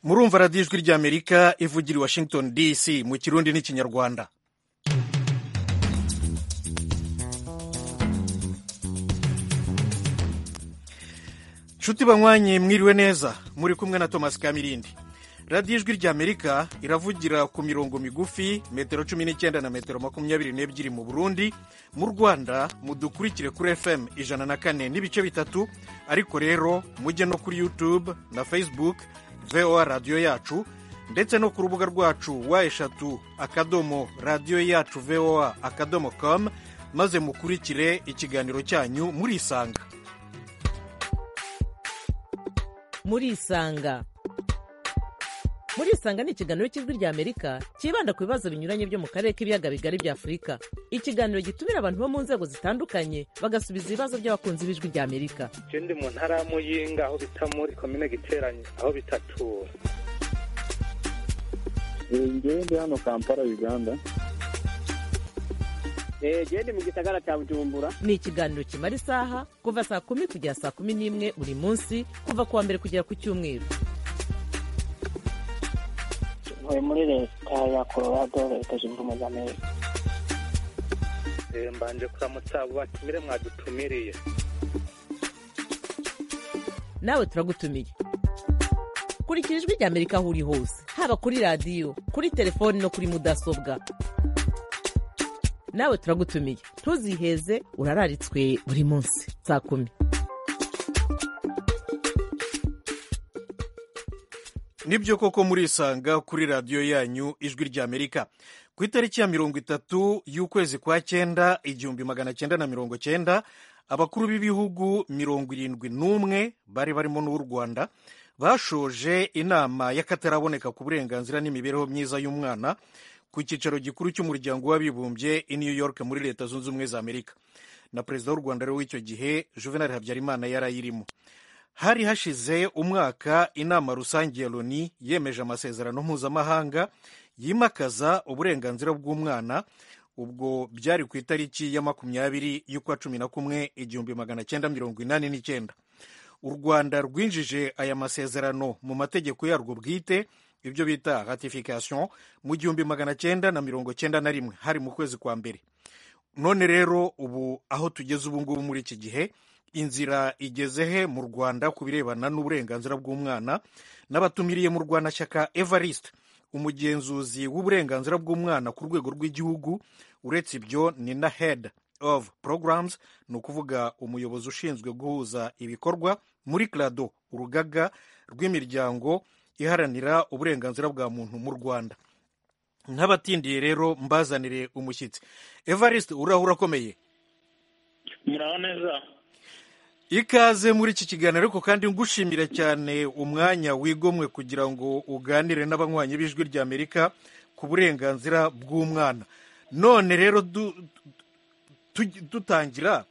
murumva radiyo ijwi ry'amerika ivugira i washington dc mu kirundi n'ikinyarwanda nshuti banywanye mwiriwe neza muri kumwe na thomas kamirindi radiyo ijwi ry'amerika iravugira ku mirongo migufi metero cumi n'icyenda na metero makumyabiri n'ebyiri mu burundi mu rwanda mudukurikire kuri fm ijana na kane n'ibice bitatu ariko rero mujye no kuri youtube na facebook voa radiyo yacu ndetse no ku rubuga rwacu wa eshatu akadomo radiyo yacu voa akadomo com maze mukurikire ikiganiro cyanyu murisanga murisanga murisanga ni ikiganiro cy'ijwi ry'amerika cyibanda ku bibazo binyuranye byo mu karere k'ibiyaga bigari bya afurika ikiganiro gitumira abantu bo mu nzego zitandukanye bagasubiza ibibazo by'abakunzi b'ijwi ry'amerika je ndi mu ntara ya muyinga aho bita muri komine giteranye aho bitatura ngewe ndi hano kampala uganda gende mu gisagara cya bujumbura ni ikiganiro kimara isaha kuva saa kumi kugera saa kumi n'imwe buri munsi kuva ku wa mbere kugera ku cyumweru ntuye muri leta ya colorado leta zunze ubumwe za amerika Eh, mbanje kuramutsa abo batumire mwadutumiriye nawe turagutumiye kurikira ijwi ry'amerika aho uri hose haba kuri radiyo kuri telefoni no kuri mudasobwa nawe turagutumiye ntuziheze urararitswe buri munsi saa kumi nibyo koko murisanga kuri radiyo yanyu ijwi ry'amerika ku itariki ya mirongo itatu y'ukwezi kwa cyenda igihumbi magana cyenda na mirongo cyenda abakuru b'ibihugu mirongo irindwi n'umwe bari barimo n'uw'u rwanda bashoje inama y'akataraboneka ku burenganzira n'imibereho myiza y'umwana ku cyicaro gikuru cy'umuryango w'abibumbye i new york muri leta zunze ubumwe za amerika na perezida w'u rwanda rero w'icyo gihe juvenal habyarimana yari ayirimo hari hashize umwaka inama rusange ya loni yemeje amasezerano mpuzamahanga yimakaza uburenganzira bw'umwana ubwo byari ku itariki ya makumyabiri y'ukwa cumi na kumwe igihumbi magana cyenda mirongo inani n'icyenda u rwanda rwinjije aya masezerano mu mategeko yarwo bwite ibyo bita ratification mu gihumbi magana cyenda na mirongo cyenda na rimwe hari mu kwezi kwa mbere none rero ubu aho tugeze ubu ngubu muri iki gihe inzira igeze he mu rwanda ku birebana n'uburenganzira bw'umwana n'abatumiriye mu rwanashyaka evariste umugenzuzi w'uburenganzira bw'umwana ku rwego rw'igihugu uretse ibyo ni na head of programs ni ukuvuga umuyobozi ushinzwe guhuza ibikorwa muri crado urugaga rw'imiryango iharanira uburenganzira bwa muntu mu rwanda nk'abatindiye rero mbazanire umushyitsi evariste uraho urakomeye muraho neza ikaze muri iki kiganiro ariko kandi ngushimira cyane umwanya wigomwe kugira ngo uganire n'abanywanyi b'ijwi ry'amerika ku burenganzira bw'umwana none rero dutangira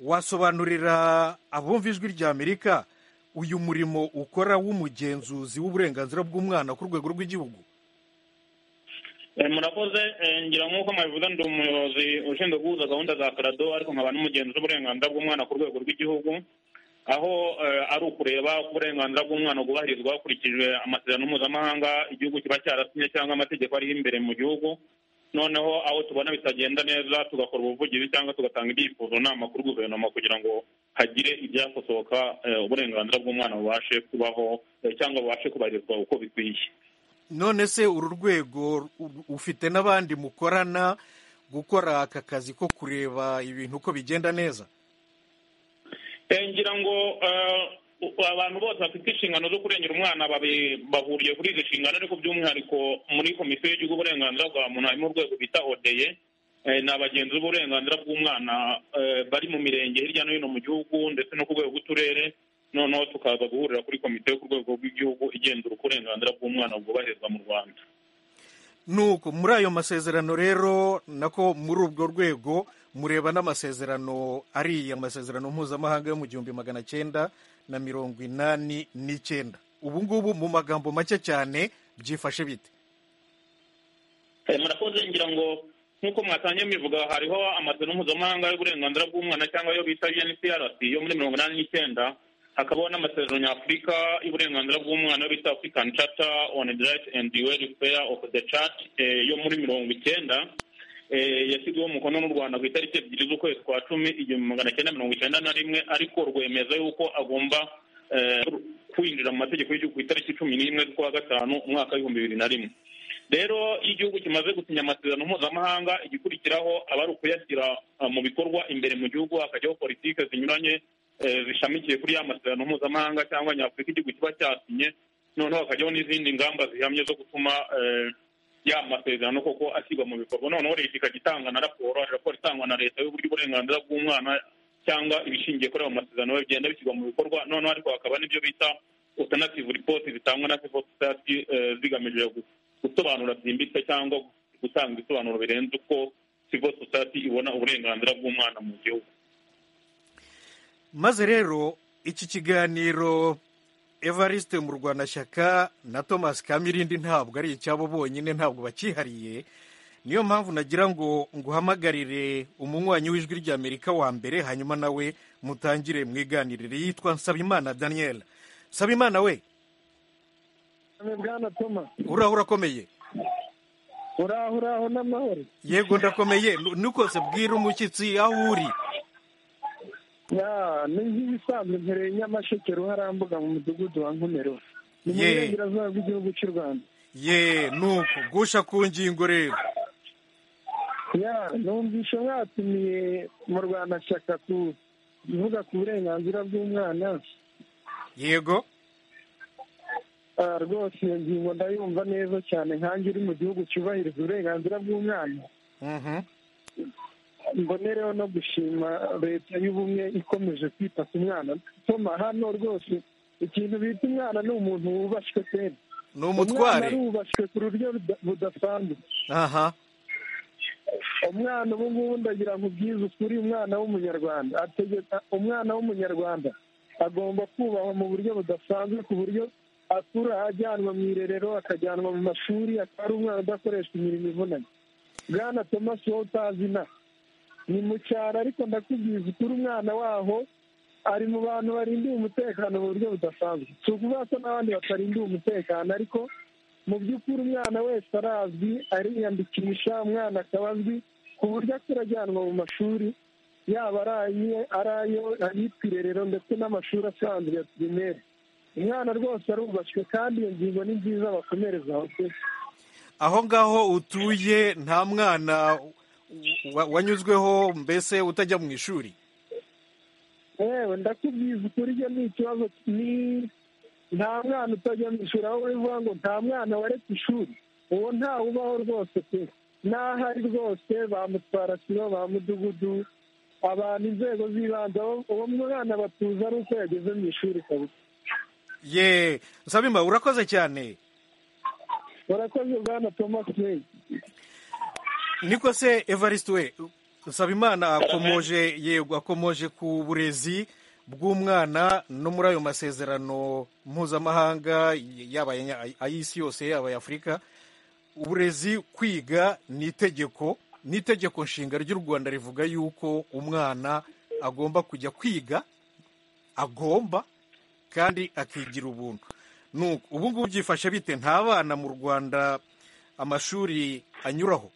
wasobanurira abumva ijwi ry'amerika uyu murimo ukora w'umugenzuzi w'uburenganzira bw'umwana ku rwego rw'igihugu murakoze ngira nk'uko mwabivuze ndi umuyobozi ushinzwe guhuza gahunda za karado ariko nkaba n'umugenzi w'uburenganzira bw'umwana ku rwego rw'igihugu aho ari ukureba uburenganzira bw'umwana bwubahirizwa hakurikijwe amasezerano mpuzamahanga igihugu kiba cyarasinye cyangwa amategeko ariho imbere mu gihugu noneho aho tubona bitagenda neza tugakora ubuvugizi cyangwa tugatanga ibyifuzo nama kuri guverinoma kugira ngo hagire ibyakosoka uburenganzira bw'umwana bubashe kubaho cyangwa bubashe kubahirizwa uko bikwiye none se uru rwego ufite n'abandi mukorana gukora aka kazi ko kureba ibintu uko bigenda neza ngira ngo abantu bose bafite inshingano zo kurengera umwana bahuriye kuri izi nshingano ariko by'umwihariko muri komisiyo y'igihugu uburenganzira bwa muntu harimo urwego bita odeye ni abagenzi b'uburenganzira bw'umwana bari mu mirenge hirya no hino mu gihugu ndetse no ku rwego rw'uturere noneho tukaza guhurira kuri komite yo ku rwego rw'igihugu igenzura uko uburenganzira bw'umwana bwubahirizwa mu rwanda nuko muri ayo masezerano rero nako muri urwo rwego mureba n'amasezerano ariya masezerano mpuzamahanga yo mu gihumbi magana cyenda na mirongo inani n'icyenda ubu ngubu mu magambo make cyane byifashe bite murakoze ngira ngo nk'uko mwatangiye mbivuga hariho amasezerano mpuzamahanga y'uburenganzira bw'umwana cyangwa ayo bita UNCRC yo muri mirongo inani n'icyenda hakabaho n'amasezerano nyafurika y'uburenganzira bw'umwana bita african charter on the right and the welfare of the child eh, yo muri mirongo icyenda eh, yashyizweho umukono n'u rwanda ku itariki ebyiri z'ukwezi kwa cumi igihumbi magana cyenda mirongo icyenda na rimwe ariko rwemeza yuko agomba eh, kwinjira mu mategeko y'igihugu ku itariki cumi n'imwe z'ukwa gatanu umwaka w'ibihumbi bibiri na rimwe rero iyo igihugu kimaze gusinya amasezerano mpuzamahanga igikurikiraho aba ari ukuyashyira uh, mu bikorwa imbere mu gihugu hakajyaho politike zinyuranye eh, zishamikiye kuri ya masezerano mpuzamahanga cyangwa nyafurika igihugu kiba cyasinye noneho hakajyaho n'izindi ngamba zihamye zo gutuma eh, ya masezerano koko ashyirwa mu bikorwa noneho leta ikajya itanga na raporo raporo itangwa na leta y'uburyo uburenganzira bw'umwana cyangwa ibishingiye kuri ayo masezerano bigenda bishyirwa mu bikorwa noneho ariko hakaba n'ibyo bita alternative report zitangwa na civil society eh, zigamije gu- gusobanura byimbitse cyangwa gutanga ibisobanuro birenze uko civil society ibona uburenganzira bw'umwana mu gihugu maze rero iki kiganiro evariste mu rwanda shyaka na thomas kamirindi ntabwo ari icyabo bonyine ntabwo bakihariye niyo mpamvu nagira ngo nguhamagarire umunywanyi w'ijwi ry'amerika wa mbere hanyuma nawe mutangire mwiganirire yitwa nsabimana daniel nsabimana we bwana toma uraho urakomeye uraho uraho n'amahoro yego ndakomeye nu- nukose bwira umushyitsi aho uri ya ni nk'ibisanzwe mpereye nyamasheke ruharambuga mu mudugudu wa nkomero ni mu Ye. burengerazuba bw'igihugu cy'u rwanda ye nuko gusha ku ngingo rero ya numvishe mwatumiye mu rwanda shyaka kuvuga ku burenganzira bw'umwana yego Ah, rwose iyo ngingo ndayumva neza cyane nkange uri mu gihugu cyubahiriza uburenganzira bw'umwana Mhm. mbonereho no gushima leta y'ubumwe ikomeje kwita ku mwana toma hano rwose ikintu bita umwana ni umuntu wubashywe peni ni umwana umutware arubashywe ku buryo buda- budasanzwe aha umwana ubu ngubu ndagira ngo ubwize ukuri umwana w'umunyarwanda ategeka umwana w'umunyarwanda agomba kubahwa mu buryo budasanzwe ku buryo akura ajyanwa mu irerero akajyanwa mu mashuri akaba ari umwana udakoreshwa imirimo ivunanye bwana tomasi wowe utazi na ni mu cyaro ariko ndakubwiza ukuri umwana waho ari mu bantu barindiye umutekano mu buryo budasanzwe si ukuvuga ko n'abandi batarindiye umutekano ariko mu by'ukuri umwana wese arazwi ariyandikisha umwana akaba azwi ku buryo akura ajyanwa mu mashuri yaba ari ayiye ari ayo ayitwa irerero ndetse n'amashuri asanzwe ya pirimeri umwana rwose arubashywe kandi iyo ngingo ni nziza bakomereza aho pe aho ngaho utuye nta mwana wa- wanyuzweho mbese utajya mu ishuri yewe ndakubwiza ukuri ibyo ni ikibazo ni nta mwana utajya mu ishuri aho bivuga ngo nta mwana waretse ishuri uwo ntawe ubaho rwose pe n'aho ari rwose bamutwara kiro ba mudugudu abantu inzego z'ibanze abo- uwo mwana batuza ari uko yageze mu ishuri kabisa ye sabima urakoze cyane urakoze bwana thomas meyi niko se evariste we nsabimana akomoje yego akomoje ku burezi bw'umwana no muri ayo masezerano mpuzamahanga yaba aya- ay'isi yose yaba aya afurika uburezi kwiga ni itegeko ni itegeko nshinga ry'u rwanda rivuga yuko umwana agomba kujya kwiga agomba kandi akigira ubuntu Nuko, ubu ngubu byifashe bite nta bana mu rwanda amashuri anyuraho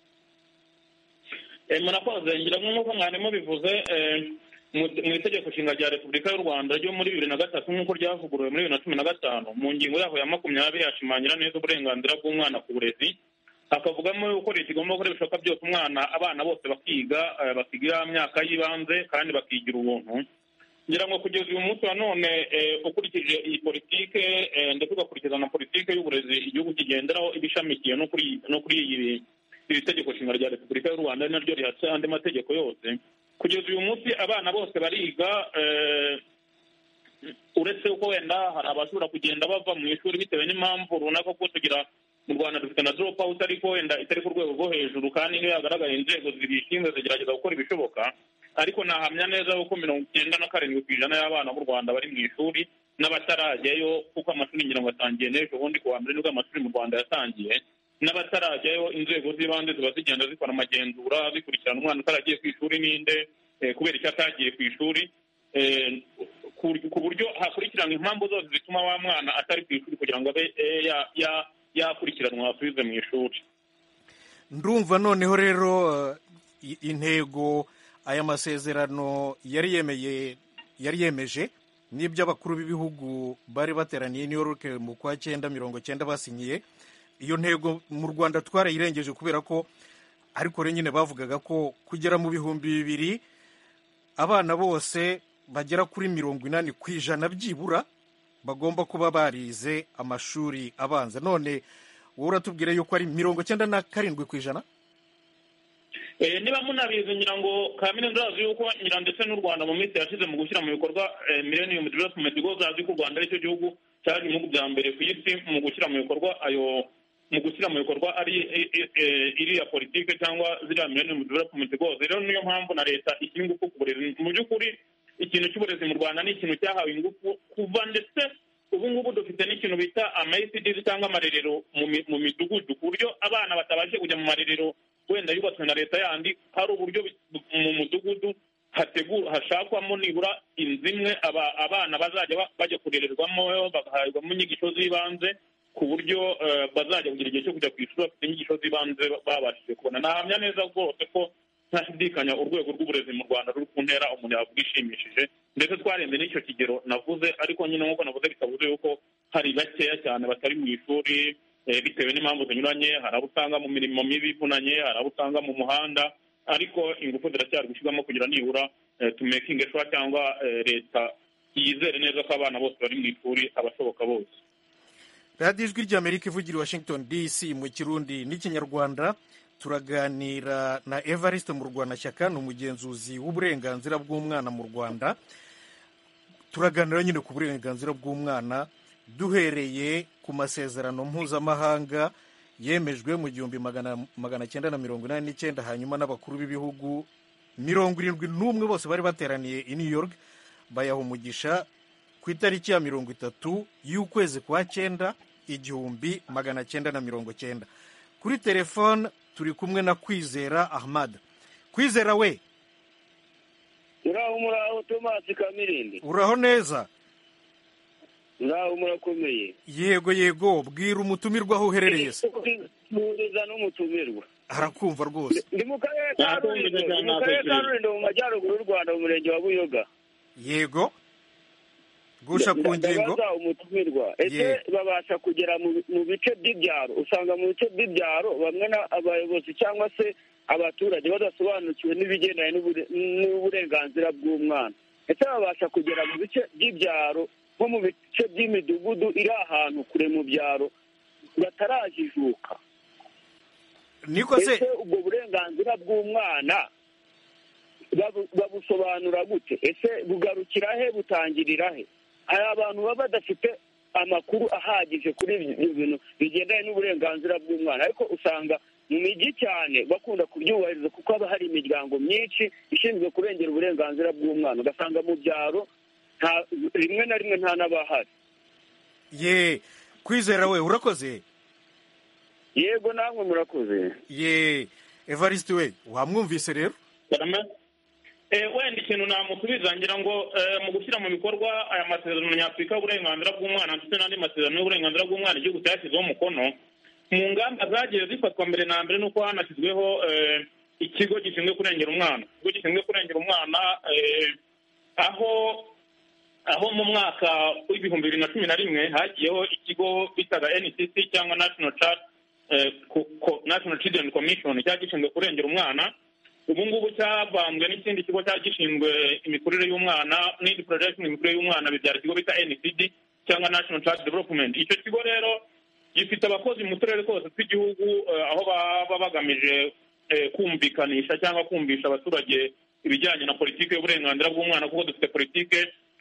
Eh, murakoze ngira nk'uko mwarimu bivuze eh, mu- mu itegeko nshinga rya repubulika y'u rwanda ryo muri bibiri na gatatu nk'uko ryavuguruwe muri bibiri na cumi na gatanu mu ngingo yaho ya makumyabiri hashimangira neza uburenganzira bw'umwana ku burezi hakavugamo yuko leta igomba gukora ibishoboka byose umwana abana bose bakiga eh, bakiga ya myaka y'ibanze kandi bakigira ubuntu ngira ngo kugeza uyu munsi wa none eh, ukurikije iyi politike eh, ndetse ugakurikiza na politike y'uburezi igihugu kigenderaho iba ishamikiye no kuri no kuri iyi iri tegeko nshinga rya repubulika y'u rwanda ari naryo rihatse andi mategeko yose kugeza uyu munsi abana bose bariga eh, uretse ko wenda hari abashobora kugenda bava mu ishuri bitewe n'impamvu runaka kuko tugira mu rwanda dufite na drop out ariko wenda itari ku rwego rwo hejuru kandi niyo yagaragaye inzego zibishinzwe zigerageza gukora ibishoboka ariko nahamya neza yuko mirongo icyenda na karindwi ku ijana y'abana b'u rwanda bari mu ishuri n'abatarajyayo kuko amashuri ngira ngo atangiye n'ejo ubundi ku wa mbere nibwo amashuri mu rwanda yatangiye n'abatarajyayo inzego z'ibanze ziba zigenda zikora amagenzura zikurikirana umwana utaragiye ku ishuri ninde eh, kubera icyo atagiye ku ishuri Eh, ku- ku buryo hakurikiranwa impamvu zose zituma wa mwana atari ku ishuri kugira ngo abe eh, ya- ya- yakurikiranwa asubize mu ishuri ndumva noneho rero eh, i- intego aya masezerano yari yemeye yari yemeje n'ibyo abakuru b'ibihugu bari bateraniye i New York mu kwa cyenda mirongo cyenda basinyiye iyo ntego mu Rwanda twarayirengeje kubera ko ariko rero nyine bavugaga ko kugera mu bihumbi bibiri abana bose bagera kuri mirongo inani ku ijana byibura bagomba kuba barize amashuri abanza none wowe uratubwira yuko ari mirongo cyenda na karindwi ku ijana Eh, niba munabizi ngira ngo kaminuza urazi yuko ngira ndetse n'u rwanda mu minsi yashize mu gushyira mu bikorwa eh, millennium development goals azi ko u rwanda aricyo gihugu cyari mu bya mbere ku isi mu gushyira mu bikorwa ayo mu gushyira mu bikorwa ari eh, eh, eh, iriya politike cyangwa ziriya millennium development goals rero niyo mpamvu na leta ishyira ingufu ku burezi mu by'ukuri ikintu cy'uburezi mu rwanda ni ikintu cyahawe ingufu kuva ndetse ubu ngubu dufite n'ikintu bita ama ECDs cyangwa amarerero mu mi- mu midugudu ku buryo abana batabashe kujya mu marerero wenda yubatswe na leta yandi hari uburyo bi- mu mudugudu hategura hashakwamo nibura inzu imwe aba- abana bazajya ba- bajya kurererwamo bagahabwamo inyigisho z'ibanze ku buryo eh, bazajya kugira igihe cyo kujya ku ishuri bafite inyigisho z'ibanze babashije kubona nahamya neza rwose ko ntashidikanya urwego rw'uburezi mu rwanda ruri ku ntera umuntu yavuga ishimishije ndetse twarenze n'icyo kigero navuze ariko nyine nk'uko navuze bitavuze yuko hari bakeya cyane batari mu ishuri eh, bitewe n'impamvu zinyuranye hari abo usanga mu mirimo mibi ivunanye hari abo usanga mu muhanda ariko ingufu ziracyari gushyirwamo kugira nibura eh, tumekinge shuwa cyangwa eh, leta yizere neza ko abana bose bari mu ishuri abashoboka bose radiyo ijwi ry'amerika ivugira i washington dc mu kirundi n'ikinyarwanda turaganira na evariste murwanashyaka ni umugenzuzi w'uburenganzira bw'umwana mu rwanda turaganira nyine ku burenganzira bw'umwana duhereye ku masezerano mpuzamahanga yemejwe mu gihumbi magana magana cyenda na mirongo inani n'icyenda hanyuma n'abakuru b'ibihugu mirongo irindwi n'umwe bose bari bateraniye i new york bayaha umugisha ku itariki ya mirongo itatu y'ukwezi kwa cyenda igihumbi magana cyenda na mirongo cyenda kuri telefone turi kumwe na kwizera ahmad kwizera we muraho muraho tomasi kamirindi uraho neza muraho murakomeye yego yego bwira umutumirwa aho uherereye se muhereza n'umutumirwa arakumva rwose ndi mu karere ka rurindo ndi mu karere ka rurindo mu majyaruguru y'u rwanda mu murenge wa buyoga yego gusha ku ngingo ndabaza umutumirwa ese Ye. babasha kugera mu mu bice by'ibyaro usanga mu bice by'ibyaro bamwe na- abayobozi cyangwa se abaturage badasobanukiwe n'ibigendanye n'ubure- n'uburenganzira bw'umwana ese babasha kugera mu bice by'ibyaro nko mu bice by'imidugudu iri ahantu kure mu byaro batarajijuka niko se ese ubwo burenganzira bw'umwana babu- babusobanura gute ese bugarukira he butangirira he hari abantu baba badafite amakuru ahagije kuri ibyo bintu bigendanye n'uburenganzira bw'umwana ariko usanga mu mijyi cyane bakunda kubyubahiriza kuko haba hari imiryango myinshi ishinzwe kurengera uburenganzira bw'umwana ugasanga mu byaro nta- rimwe na rimwe nta n'abahari ye kwizera we urakoze yego namwe murakoze ye evariste we wamwumvise rero Barame? Eh, wenda ikintu namusubiza ngira ngo eh, mu gushyira mu bikorwa aya masezerano nyafurika y'uburenganzira bw'umwana ndetse n'andi masezerano y'uburenganzira bw'umwana igihugu cyashyizeho umukono mu ngamba zagiye zifatwa mbere na mbere nuko hanashyizweho eh, ikigo gishinzwe kurengera umwana ikigo gishinzwe kurengera umwana eh, aho aho mu mwaka w'ibihumbi bibiri na cumi na rimwe hagiyeho ikigo bitaga ncc cyangwa national child eh, Co- Co- national children commission cyari gishinzwe kurengera umwana ubu ngubu cyavanzwe n'ikindi kigo cyari gishinzwe imikurire y'umwana n'indi projection imikurire y'umwana bibyara ikigo bita ncd cyangwa national child development icyo kigo rero gifite abakozi mu turere twose tw'igihugu eh, aho baba bagamije eh, kumvikanisha cyangwa kumvisha abaturage ibijyanye na politiki y'uburenganzira bw'umwana kuko dufite politiki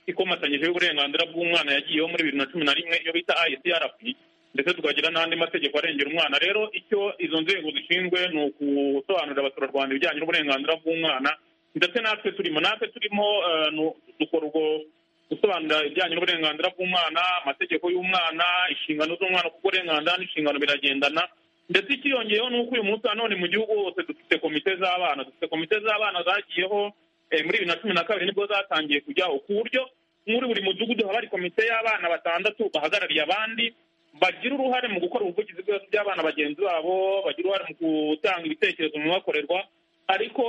ikomatanyije y'uburenganzira bw'umwana yagiyeho muri bibiri na cumi na rimwe iyo bita isrp ndetse tukagira n'andi mategeko arengera umwana rero icyo izo nzego zishinzwe ni ukusobanurira abaturarwanda ibijyanye n'uburenganzira bw'umwana ndetse natwe turimo natwe turimo eh, nu- dukora ubwo gusobanurira ibijyanye n'uburenganzira bw'umwana amategeko y'umwana inshingano z'umwana kuko uburenganzira n'inshingano biragendana ndetse ikiyongeyeho ni uko uyu munsi nanone mu gihugu hose dufite komite z'abana dufite komite z'abana zagiyeho eh, muri bibiri na cumi na kabiri nibwo zatangiye kujyaho ku buryo muri buri mudugudu haba hari komite y'abana batandatu bahagarariye abandi bagira uruhare mu gukora ubuvugizi bw'ibibazo by'abana bagenzi babo bagira uruhare mu gutanga ibitekerezo mu bibakorerwa ariko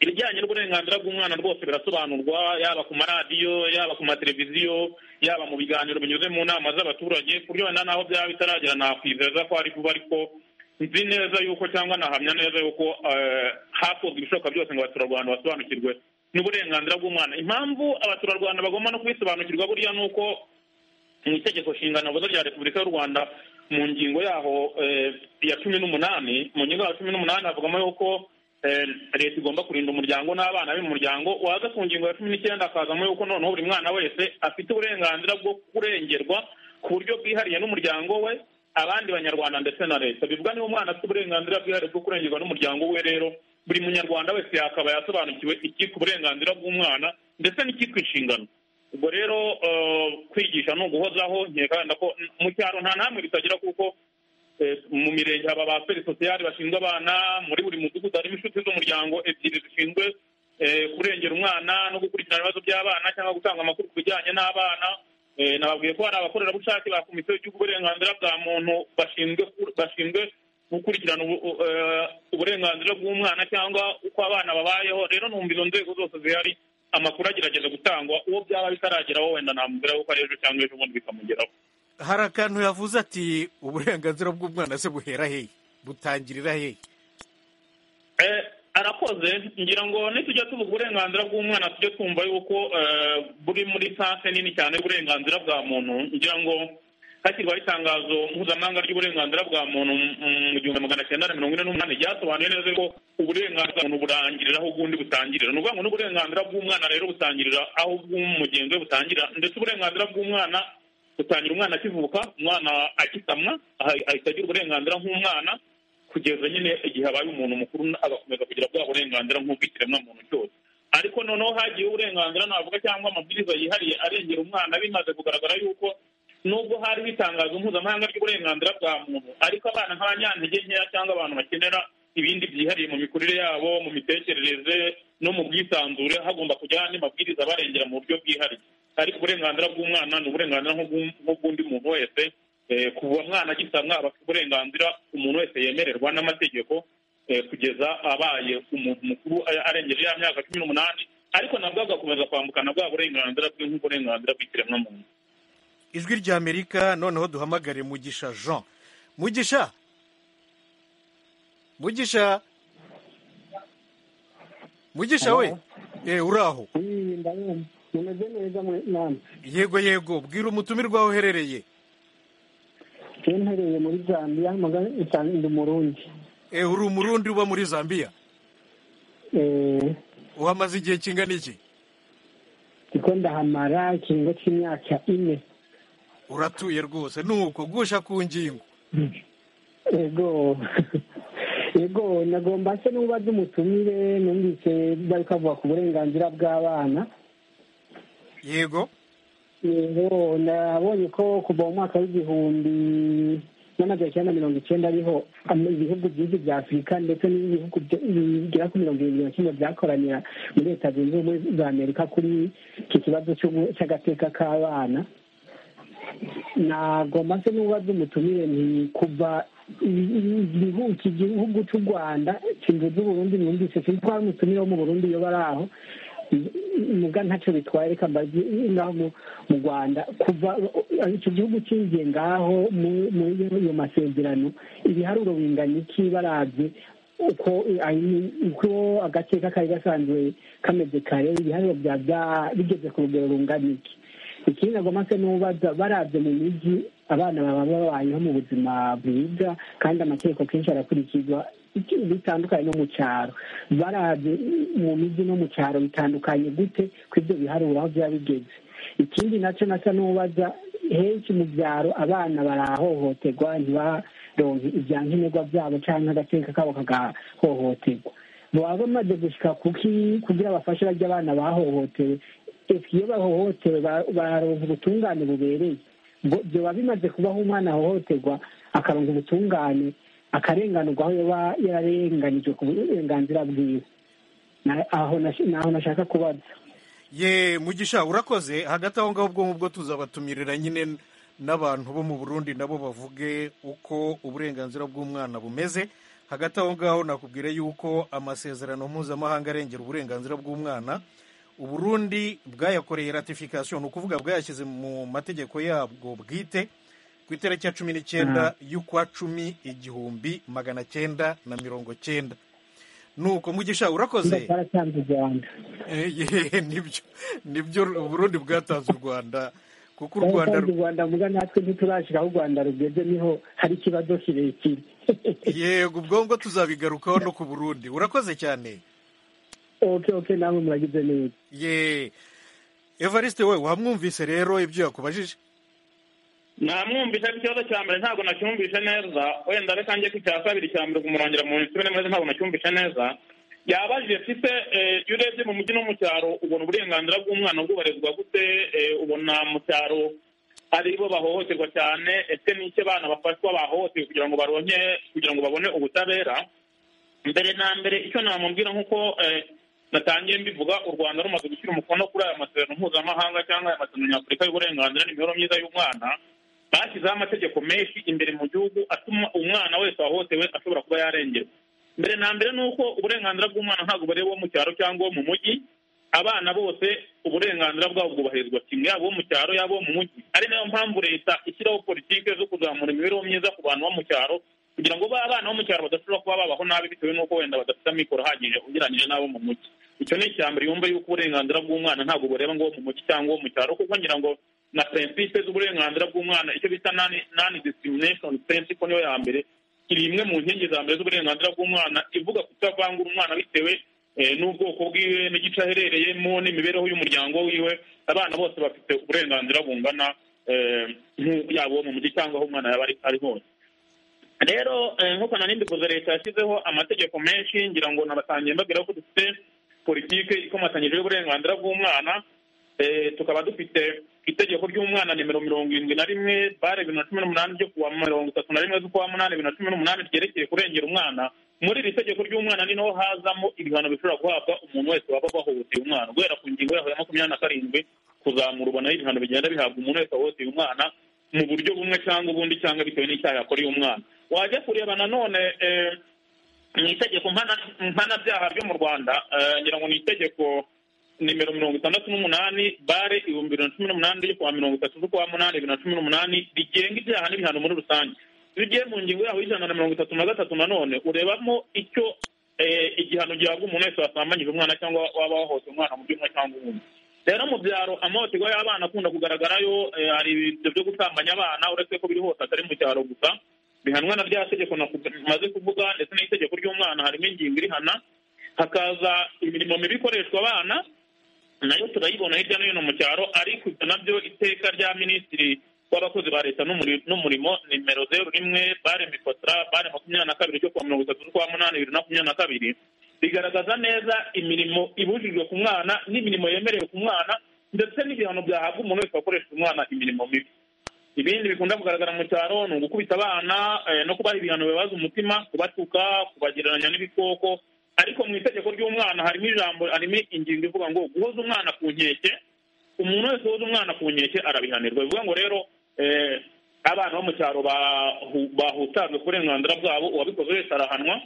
ibijyanye n'uburenganzira bw'umwana rwose birasobanurwa yaba ku maradiyo yaba ku mateleviziyo yaba mu biganiro binyuze mu nama z'abaturage ku buryo wenda naho byaba bitaragera nakwizeza ko ari vuba ariko nzi neza yuko cyangwa nahamya neza yuko hakozwe ibishoboka byose ngo abaturarwanda basobanukirwe n'uburenganzira bw'umwana impamvu abaturarwanda bagomba no kubisobanukirwa buriya ni uko mu itegeko nshinganavuzo rya repubulika y'u rwanda mu ngingo yaho ya cumi n'umunani mu ngingo ya cumi n'umunani havugamo yuko leta igomba kurinda umuryango n'abana be mu muryango waza ku ngingo ya cumi n'icyenda hakazamo yuko noneho buri mwana wese afite uburenganzira bwo kurengerwa ku buryo bwihariye n'umuryango we abandi banyarwanda ndetse na leta bivuga niba umwana afite uburenganzira bwihariye bwo kurengerwa n'umuryango we rero buri munyarwanda wese yakaba yasobanukiwe ikitwa uburenganzira bw'umwana ndetse n'ikitwa inshingano ubwo rero kwigisha ni uguhozaho nkeka ko mu cyaro nta namwe bitagira kuko mu mirenge haba ba feri sosiyali bashinzwe abana muri buri mudugudu harimo inshuti z'umuryango ebyiri zishinzwe kurengera umwana no gukurikirana ibibazo by'abana cyangwa gutanga amakuru ku bijyanye n'abana nababwiye ko hari abakorerabushake ba komisiyo y'igihugu uburenganzira bwa muntu bashinzwe bashinzwe gukurikirana uburenganzira bw'umwana cyangwa uko abana babayeho rero numva izo nzego zose zihari amakuru agerageza gutangwa uwo byaba bitarageraho wenda namubwira yuko ari ejo cyangwa ejo bundi bikamugeraho hari akantu yavuze ati uburenganzira bw'umwana se buhera hehe butangirira hehe arakoze ngira ngo nitujya tuvuga uburenganzira bw'umwana tujye twumva yuko buri muri sanse nini cyane y'uburenganzira bwa muntu ngira ngo hashyirwaho itangazo mpuzamahanga ry'uburenganzira bwa muntu mu gihumbi magana cyenda na mirongo ine n'umunani ryasobanuye neza ko uburenganzira bw'umuntu burangirira aho ubwundi butangirira ni ukuvuga ngo n'uburenganzira bw'umwana rero butangirira aho ubw'umugenzi we butangirira ndetse uburenganzira bw'umwana butangira umwana akivuka umwana akisamwa ahita agira uburenganzira nk'umwana kugeza nyine igihe abaye umuntu mukuru agakomeza kugira bwa burenganzira nk'ubw'ikiremwamuntu cyose ariko noneho hagiye uburenganzira navuga cyangwa amabwiriza yihariye arengera umwana bimaze kugaragara yuko nubwo hari itangazo mpuzamahanga ry'uburenganzira bwa muntu ariko abana nk'abanyantege nkeya cyangwa abantu bakenera ibindi byihariye mu mikurire yabo mu mitekerereze no mu bwisanzure hagomba kujyaho andi mabwiriza abarengera mu buryo bwihariye ariko uburenganzira bw'umwana ni uburenganzira nk'ubw'undi muntu wese kuva mwana agisamwa aba afite uburenganzira umuntu wese yemererwa n'amategeko kugeza abaye umuntu mukuru arengeje ya myaka cumi n'umunani ariko nabwo agakomeza kwambukana bwa burenganzira bwe nk'uburenganzira bw'ikiremwamuntu ijwi rya amerika noneho duhamagare mugisha jean mugisha mugisha mugisha we uraho yego yego bwira umutumirwa wawe uherereye mpereye muri zambia ndi umurundi uri umurundi uba muri zambia uhamaze igihe kingana iki kuko ndahamara ikiringo cy'imyaka ine uratuye rwose ni uko gusha ku ngingo yego yego nagomba se n'uba dumutumire numvise bari kavuga ku burenganzira bw'abana yego yego nabonye ko kuva mu mwaka w'igihumbi n'amagana cyenda mirongo icyenda ariho ibihugu byinshi bya afurika ndetse n'ibihugu bigera kuri mirongo irindwi na kimwe byakoranira muri leta zunze ubumwe za amerika kuri iki kibazo cy'agateka k'abana nagomba se n'ubaze umutumire ni kuva iki gihugu cy'u rwanda kimvuze uburundi mwumvise sinzi ko hari umutumire wo mu burundi iyo bari aho muga ntacyo bitwaye reka mbazi ngaho mu rwanda kuva icyo gihugu cyinjiye ngaho muri ayo masezerano ibiharuro bingana iki barabye uko uko agateka kari gasanzwe kameze kare ibiharuro byaba bigeze ku rugero rungana iki ikindi nagomba se n'ubaza barabye mu mijyi abana baba babayeho mu buzima bwiza kandi amategeko kenshi arakurikizwa bitandukanye no mu cyaro barabye mu mijyi no mu cyaro bitandukanye gute ku ibyo biharura aho byaba bigeze ikindi nacyo nasa n'ubaza henshi mu byaro abana barahohoterwa ntibaronke ibya nkenerwa byabo cyangwa agateka kabo kagahohoterwa baba bamaze gushyika kugira bafashe bajya abana bahohotewe iyo bahohotewe bararonka ubutungane bubereye biba bimaze kubaho umwana ahohoterwa akaronka ubutungane akarenganurwa aho yaba yararenganijwe ku burenganzira bwiwe aho nashaka kubaza ye mugisha urakoze hagati aho ngaho ubwo ngubwo tuzabatumirira nyine n'abantu bo mu burundi nabo bavuge uko uburenganzira bw'umwana bumeze hagati aho ngaho nakubwira yuko amasezerano mpuzamahanga arengera uburenganzira bw'umwana uburundi bwayakoreye ratification ni ukuvuga bwayashyize mu mategeko yabwo bwite ku itariki ya cumi n'icyenda y'ukwa cumi igihumbi magana cyenda na mirongo cyenda nuko mugisha urakoze baratanze u rwanda Eh, ye, nibyo nibyo uburundi bwatanze u rwanda kuko u rwanda baratanze u rwanda muga natwe ntiturashira aho u rwanda rugeze niho hari ikibazo kirekire yego ubwo ngubwo tuzabigarukaho no ku burundi urakoze cyane oke oke namwe muragize neza ye evariste we wamwumvise rero ibyo yakubajije namwumvise ariko ikibazo cya mbere ntabwo nacyumvise neza wenda reka njye ku cya kabiri cya mbere kumurangira mu minsi ibiri neza ntabwo nacyumvise neza yabajije mfite iyo urebye mu mujyi no mu cyaro ubona uburenganzira bw'umwana bwubahirizwa gute eh, ubona mu cyaro ari bo bahohoterwa cyane ese ni iki abana bafatwa bahohotewe kugira ngo baronke kugira ngo babone ubutabera mbere na mbere icyo namubwira nk'uko eh, natangiye mbivuga u rwanda rumaze gushyira umukono kuri aya masezerano mpuzamahanga cyangwa aya masezerano nyafurika y'uburenganzira n'imibereho myiza y'umwana bashyizeho amategeko menshi imbere mu gihugu atuma umwana wese wahohotewe ashobora kuba yarengerwa mbere na mbere ni uko uburenganzira bw'umwana ntabwo bureba uwo mu cyaro cyangwa uwo mu mujyi abana bose uburenganzira bwabo bwubahirizwa kimwe yaba uwo mu cyaro yaba uwo mu mujyi ari nayo mpamvu leta ishyiraho politiki zo kuzamura imibereho myiza ku bantu bo mu cyaro kugira ngo ba bana bo mu cyaro badashobora kuba babaho nabi bitewe n'uko wenda badafite amikoro ahagije ugereranyije n'abo mu mujyi icyo ni icya mbere yumva yuko uburenganzira bw'umwana ntabwo bureba ngo uwo mu mujyi cyangwa uwo mu cyaro kuko ngira ngo na prinsipe z'uburenganzira bw'umwana icyo bita nani nani discrimination principle niyo ya mbere iri imwe mu nkingi za mbere z'uburenganzira bw'umwana ivuga kutavangura umwana bitewe eh, n'ubwoko bwiwe n'igice aherereyemo n'imibereho y'umuryango wiwe abana bose bafite uburenganzira bungana eh, nku- yaba uwo mu mujyi cyangwa aho umwana yaba ari- ari hose rero eh, nk'uko nari mbivuze leta yashyizeho amategeko menshi ngira ngo nabatangiye mbabwira ko dufite politike ikomatanyije y'uburenganzira bw'umwana Eh, tukaba dufite itegeko ry'umwana nimero mirongo irindwi na rimwe bare bibiri na cumi n'umunani ryo kuwa mirongo itatu na rimwe z'ukwa munani bibiri na cumi n'umunani ryerekeye kurengera umwana muri iri tegeko ry'umwana ni naho hazamo ibihano bishobora guhabwa umuntu wese waba wahohoteye umwana guhera ku ngingo yaho ya makumyabiri na karindwi kuzamura ubona ibihano bigenda bihabwa umuntu wese wahohoteye umwana mu buryo bumwe cyangwa ubundi cyangwa bitewe n'icyaha yakoreye umwana wajya kureba nanone eh, mu itegeko mpana- mpanabyaha ryo mu rwanda eh, ngira ngo ni itegeko nimero mirongo itandatu n'umunani bare ibihumbi bibiri na cumi n'umunani ryo kuwa mirongo itatu z'ukwa munani bibiri na cumi n'umunani rigenga ibyaha n'ibihano muri rusange iyo ugiye mu ngingo yaho y'ijana na mirongo itatu na gatatu nanone urebamo icyo eh, igihano gihabwa umuntu wese wasambanyije umwana cyangwa waba wahohoteye umwana mu buryo bumwe cyangwa ubundi rero mu byaro amahohoterwa y'abana akunda kugaragarayo eh, hari ibyo byo gusambanya abana uretse ko biri hose atari mu cyaro gusa bihanwa na rya tegeko naku- maze kuvuga ndetse n'itegeko ry'umwana harimo ingingo irihana hakaza imirimo mibi ikoreshwa abana nayo turayibona hirya no hino mu cyaro ariko ibyo nabyo iteka rya minisitiri w'abakozi ba leta n'umuri- n'umurimo nimero zeru rimwe bare mikotra bare makumyabiri na kabiri cyo kuwa mirongo itatu z'ukwa munani bibiri na makumyabiri na kabiri rigaragaza neza imirimo ibujijwe ku mwana n'imirimo yemerewe ku mwana ndetse n'ibihano byahabwa umuntu wese wakoresha umwana imirimo mibi ibindi bikunda kugaragara mu cyaro ni ugukubita abana eh, no kubaha ibihano bibabaza umutima kubatuka kubagereranya n'ibikoko ariko mu itegeko ry'umwana harimo ijambo harimo ingingo ivuga ngo guhoza umwana ku nkeke umuntu wese uhoza umwana ku nkeke arabihanirwa bivuga ngo rero eh, abana bo mu cyaro bahu- bahutajwe ku burenganzira bwabo uwabikoze wese arahanwa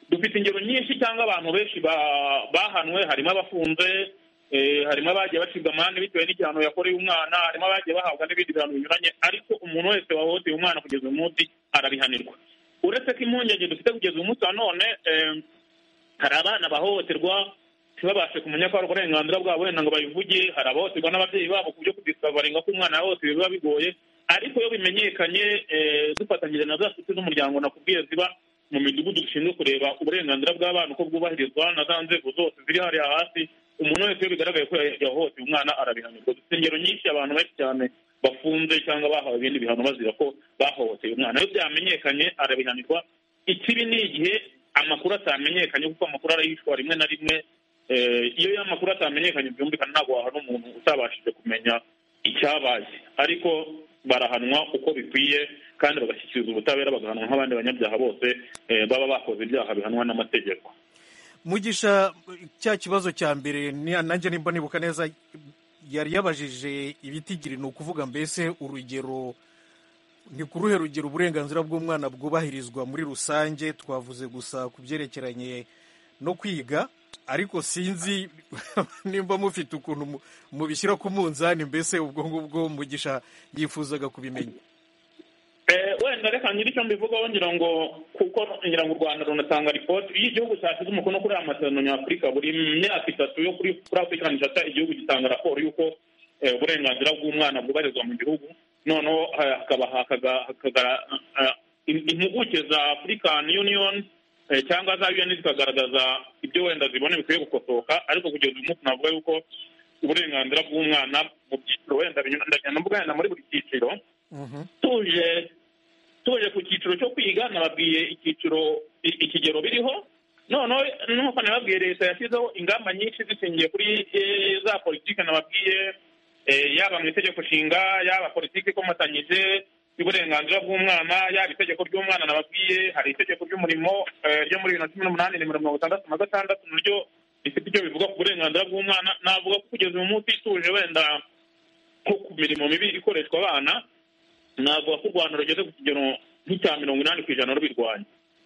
dufite ingero nyinshi cyangwa abantu benshi ba- bahanwe harimo abafunze eh, harimo abagiye bacibwa amande bitewe n'igihano yakoreye umwana harimo abagiye bahabwa n'ibindi bihano binyuranye ariko umuntu wese wahohoteye umwana kugeza uyu munsi arabihanirwa uretse ko impungenge dufite kugeza uyu munsi wa none eh, hari abana bahohoterwa ntibabashe kumenya ko hari uburenganzira bwabo wenda ngo babivuge hari abahohoterwa n'ababyeyi babo ku byo kudisavaringa ko umwana yahohotewe biba bigoye ariko iyo bimenyekanye eh, dufatanyije na za nshuti z'umuryango nakubwiye ziba mu midugudu dushinzwe kureba uburenganzira bw'abana uko bwubahirizwa na za nzego zose ziri hariya hasi umuntu wese iyo bigaragaye ko yahohoteye umwana arabihanirwa dufite ingero nyinshi abantu benshi cyane bafunze cyangwa bahawe ibindi bihano bazira ko bahohoteye umwana iyo byamenyekanye arabihanirwa ikibi ni igihe amakuru atamenyekanye kuko amakuru arayishwa rimwe na rimwe Eh, iyo amakuru atamenyekanye byumvikana ntabwo wahana umuntu utabashije kumenya icyabaye ariko barahanwa uko bikwiye kandi bagashyikirizwa ubutabera bagahanwa nk'abandi banyabyaha bose eh, baba bakoze ibyaha bihanwa n'amategeko mugisha cya kibazo cya mbere ni- nanjye nimba nibuka neza yari yabajije ibitigiri ni ukuvuga mbese urugero ni ku ruhe rugero uburenganzira bw'umwana bwubahirizwa muri rusange twavuze gusa ku byerekeranye no kwiga ariko sinzi nimba mufite ukuntu mu- mubishyira ku munzani mbese ubwo ngubwo mugisha yifuzaga kubimenya Eh, wenda reka ngire icyo mbivugaho ngira ngo kuko ngira ngo u rwanda runatanga ripoti iyo igihugu cyashyize umukono kuri aya masezerano nyafurika buri myaka itatu yo kuri kuri afurikani shata igihugu gitanga raporo y'uko eh, uburenganzira bw'umwana bwubahirizwa mu gihugu noneho eh, hakaba hakaga- hakaga- eh, im- impuguke za african union eh, cyangwa za un zikagaragaza ibyo wenda zibona bikwiye gukosoka ariko kugeza uyu munsi navuga yuko uburenganzira bw'umwana mu byiciro wenda binyuranye bwana muri buri cyiciro tuje tuje ku cyiciro cyo kwiga nababwiye icyiciro i- ikigero biriho noneho nuko nababwiye leta yashyizeho ingamba nyinshi zishingiye kuri eh, za politiki nababwiye eh, yaba mu itegeko nshinga yaba politiki ikomatanyije y'uburenganzira bw'umwana yaba itegeko ry'umwana nababwiye hari itegeko ry'umurimo eh, ryo muri bibiri na cumi n'umunani nimero mirongo itandatu na gatandatu naryo rifite icyo bivuga ku burenganzira bw'umwana navuga ko kugeza uyu munsi tuje wenda nko ku mirimo mibi ikoreshwa abana navuga ko u rwanda rugeze ku kigero nk'icya mirongo inani ku ijana rubirwanya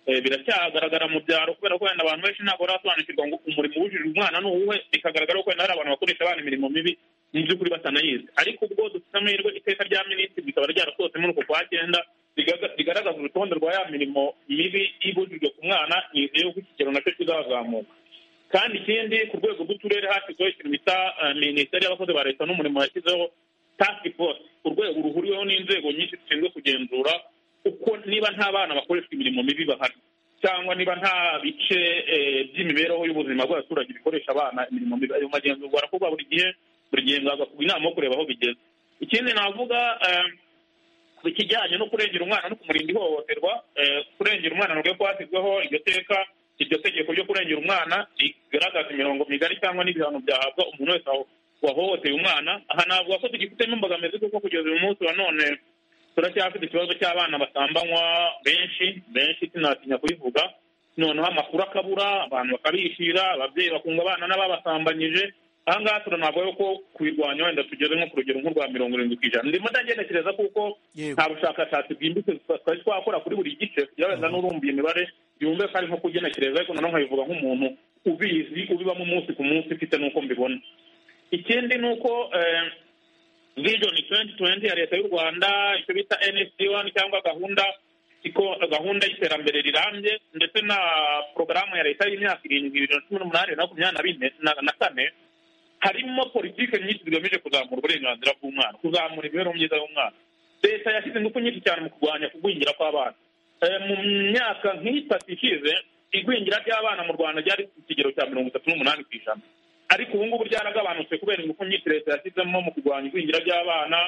Eh, biracyagaragara mu byaro kubera ko wenda abantu benshi ntabwo barasobanukirwa ngo umurimo ubujijwe umwana ni uwuhe bikagaragara ko wenda hari abantu bakoresha abana imirimo mibi mu by'ukuri batanayizi ariko ubwo dufite amahirwe iteka rya minisitiri rikaba ryarasohotse muri uko kwa cyenda rigaga- rigaragaza urutonde rwa ya mirimo mibi ibujijwe ku mwana nizeye ko ikigero nacyo kizazamuka kandi ikindi ku rwego rw'uturere hashyizweho ikintu bita eh, minisiteri y'abakozi ba leta n'umurimo yashyizeho task force urwego ruhuriweho n'inzego nyinshi zishinzwe kugenzura uko niba nta bana bakoreshwa imirimo mibi bahari cyangwa niba nta bice eh, by'imibereho y'ubuzima bw'abaturage bikoresha abana imirimo mibi ayo magenzurwa arakorwa buri gihe buri gihe hagakorwa inama yo kureba aho bigeze ikindi navuga eh, ku kijyanye no kurengera umwana no kumurinda ihohoterwa eh, kurengera umwana nabwo kwashyizweho iryo teka iryo tegeko ryo kurengera umwana rigaragaza imirongo migari cyangwa n'ibihano byahabwa umuntu wese waho- wahohoteye umwana aha navuga ko tugifitemo imbogamizi kuko kugeza uyu munsi wa none turacyafite ikibazo cy'abana basambanywa benshi benshi sinatinya kubivuga noneho amakuru akabura abantu bakabishira ababyeyi bakunga abana n'ababasambanyije aha ngaha turanavuga yuko kubirwanya wenda tugeze nko ku rugero nk'urwa mirongo irindwi ku ijana ndimo ndagenekereza kuko Yego. nta bushakashatsi bwimbitse twari twakora kuri buri gice kugira wenda n'urumva imibare yumve ko ari nko kugenekereza ariko noneho nkabivuga nk'umuntu ubizi ubibamo umunsi ku munsi mfite n'uko mbibona ikindi ni uko eh, vision 2020 ya leta y'u rwanda icyo bita nsd1 cyangwa gahunda iko gahunda y'iterambere rirambye ndetse na porogaramu ya leta y'imyaka irindwi bibiri na cumi n'umunani na makumyabiri na bine na- na kane harimo politiki nyinshi zigamije kuzamura uburenganzira bw'umwana kuzamura imibereho myiza y'umwana leta yashyize ingufu nyinshi cyane mu kurwanya kugwingira kw'abana Eh, mu myaka nk'itatu ishize igwingira ry'abana mu rwanda ryari ku kigero cya mirongo itatu n'umunani ku ijana ariko ubu ngubu byaragabanutse kubera ingufu nyinshi leta yashyizemo mu kurwanya igwingira ry'abana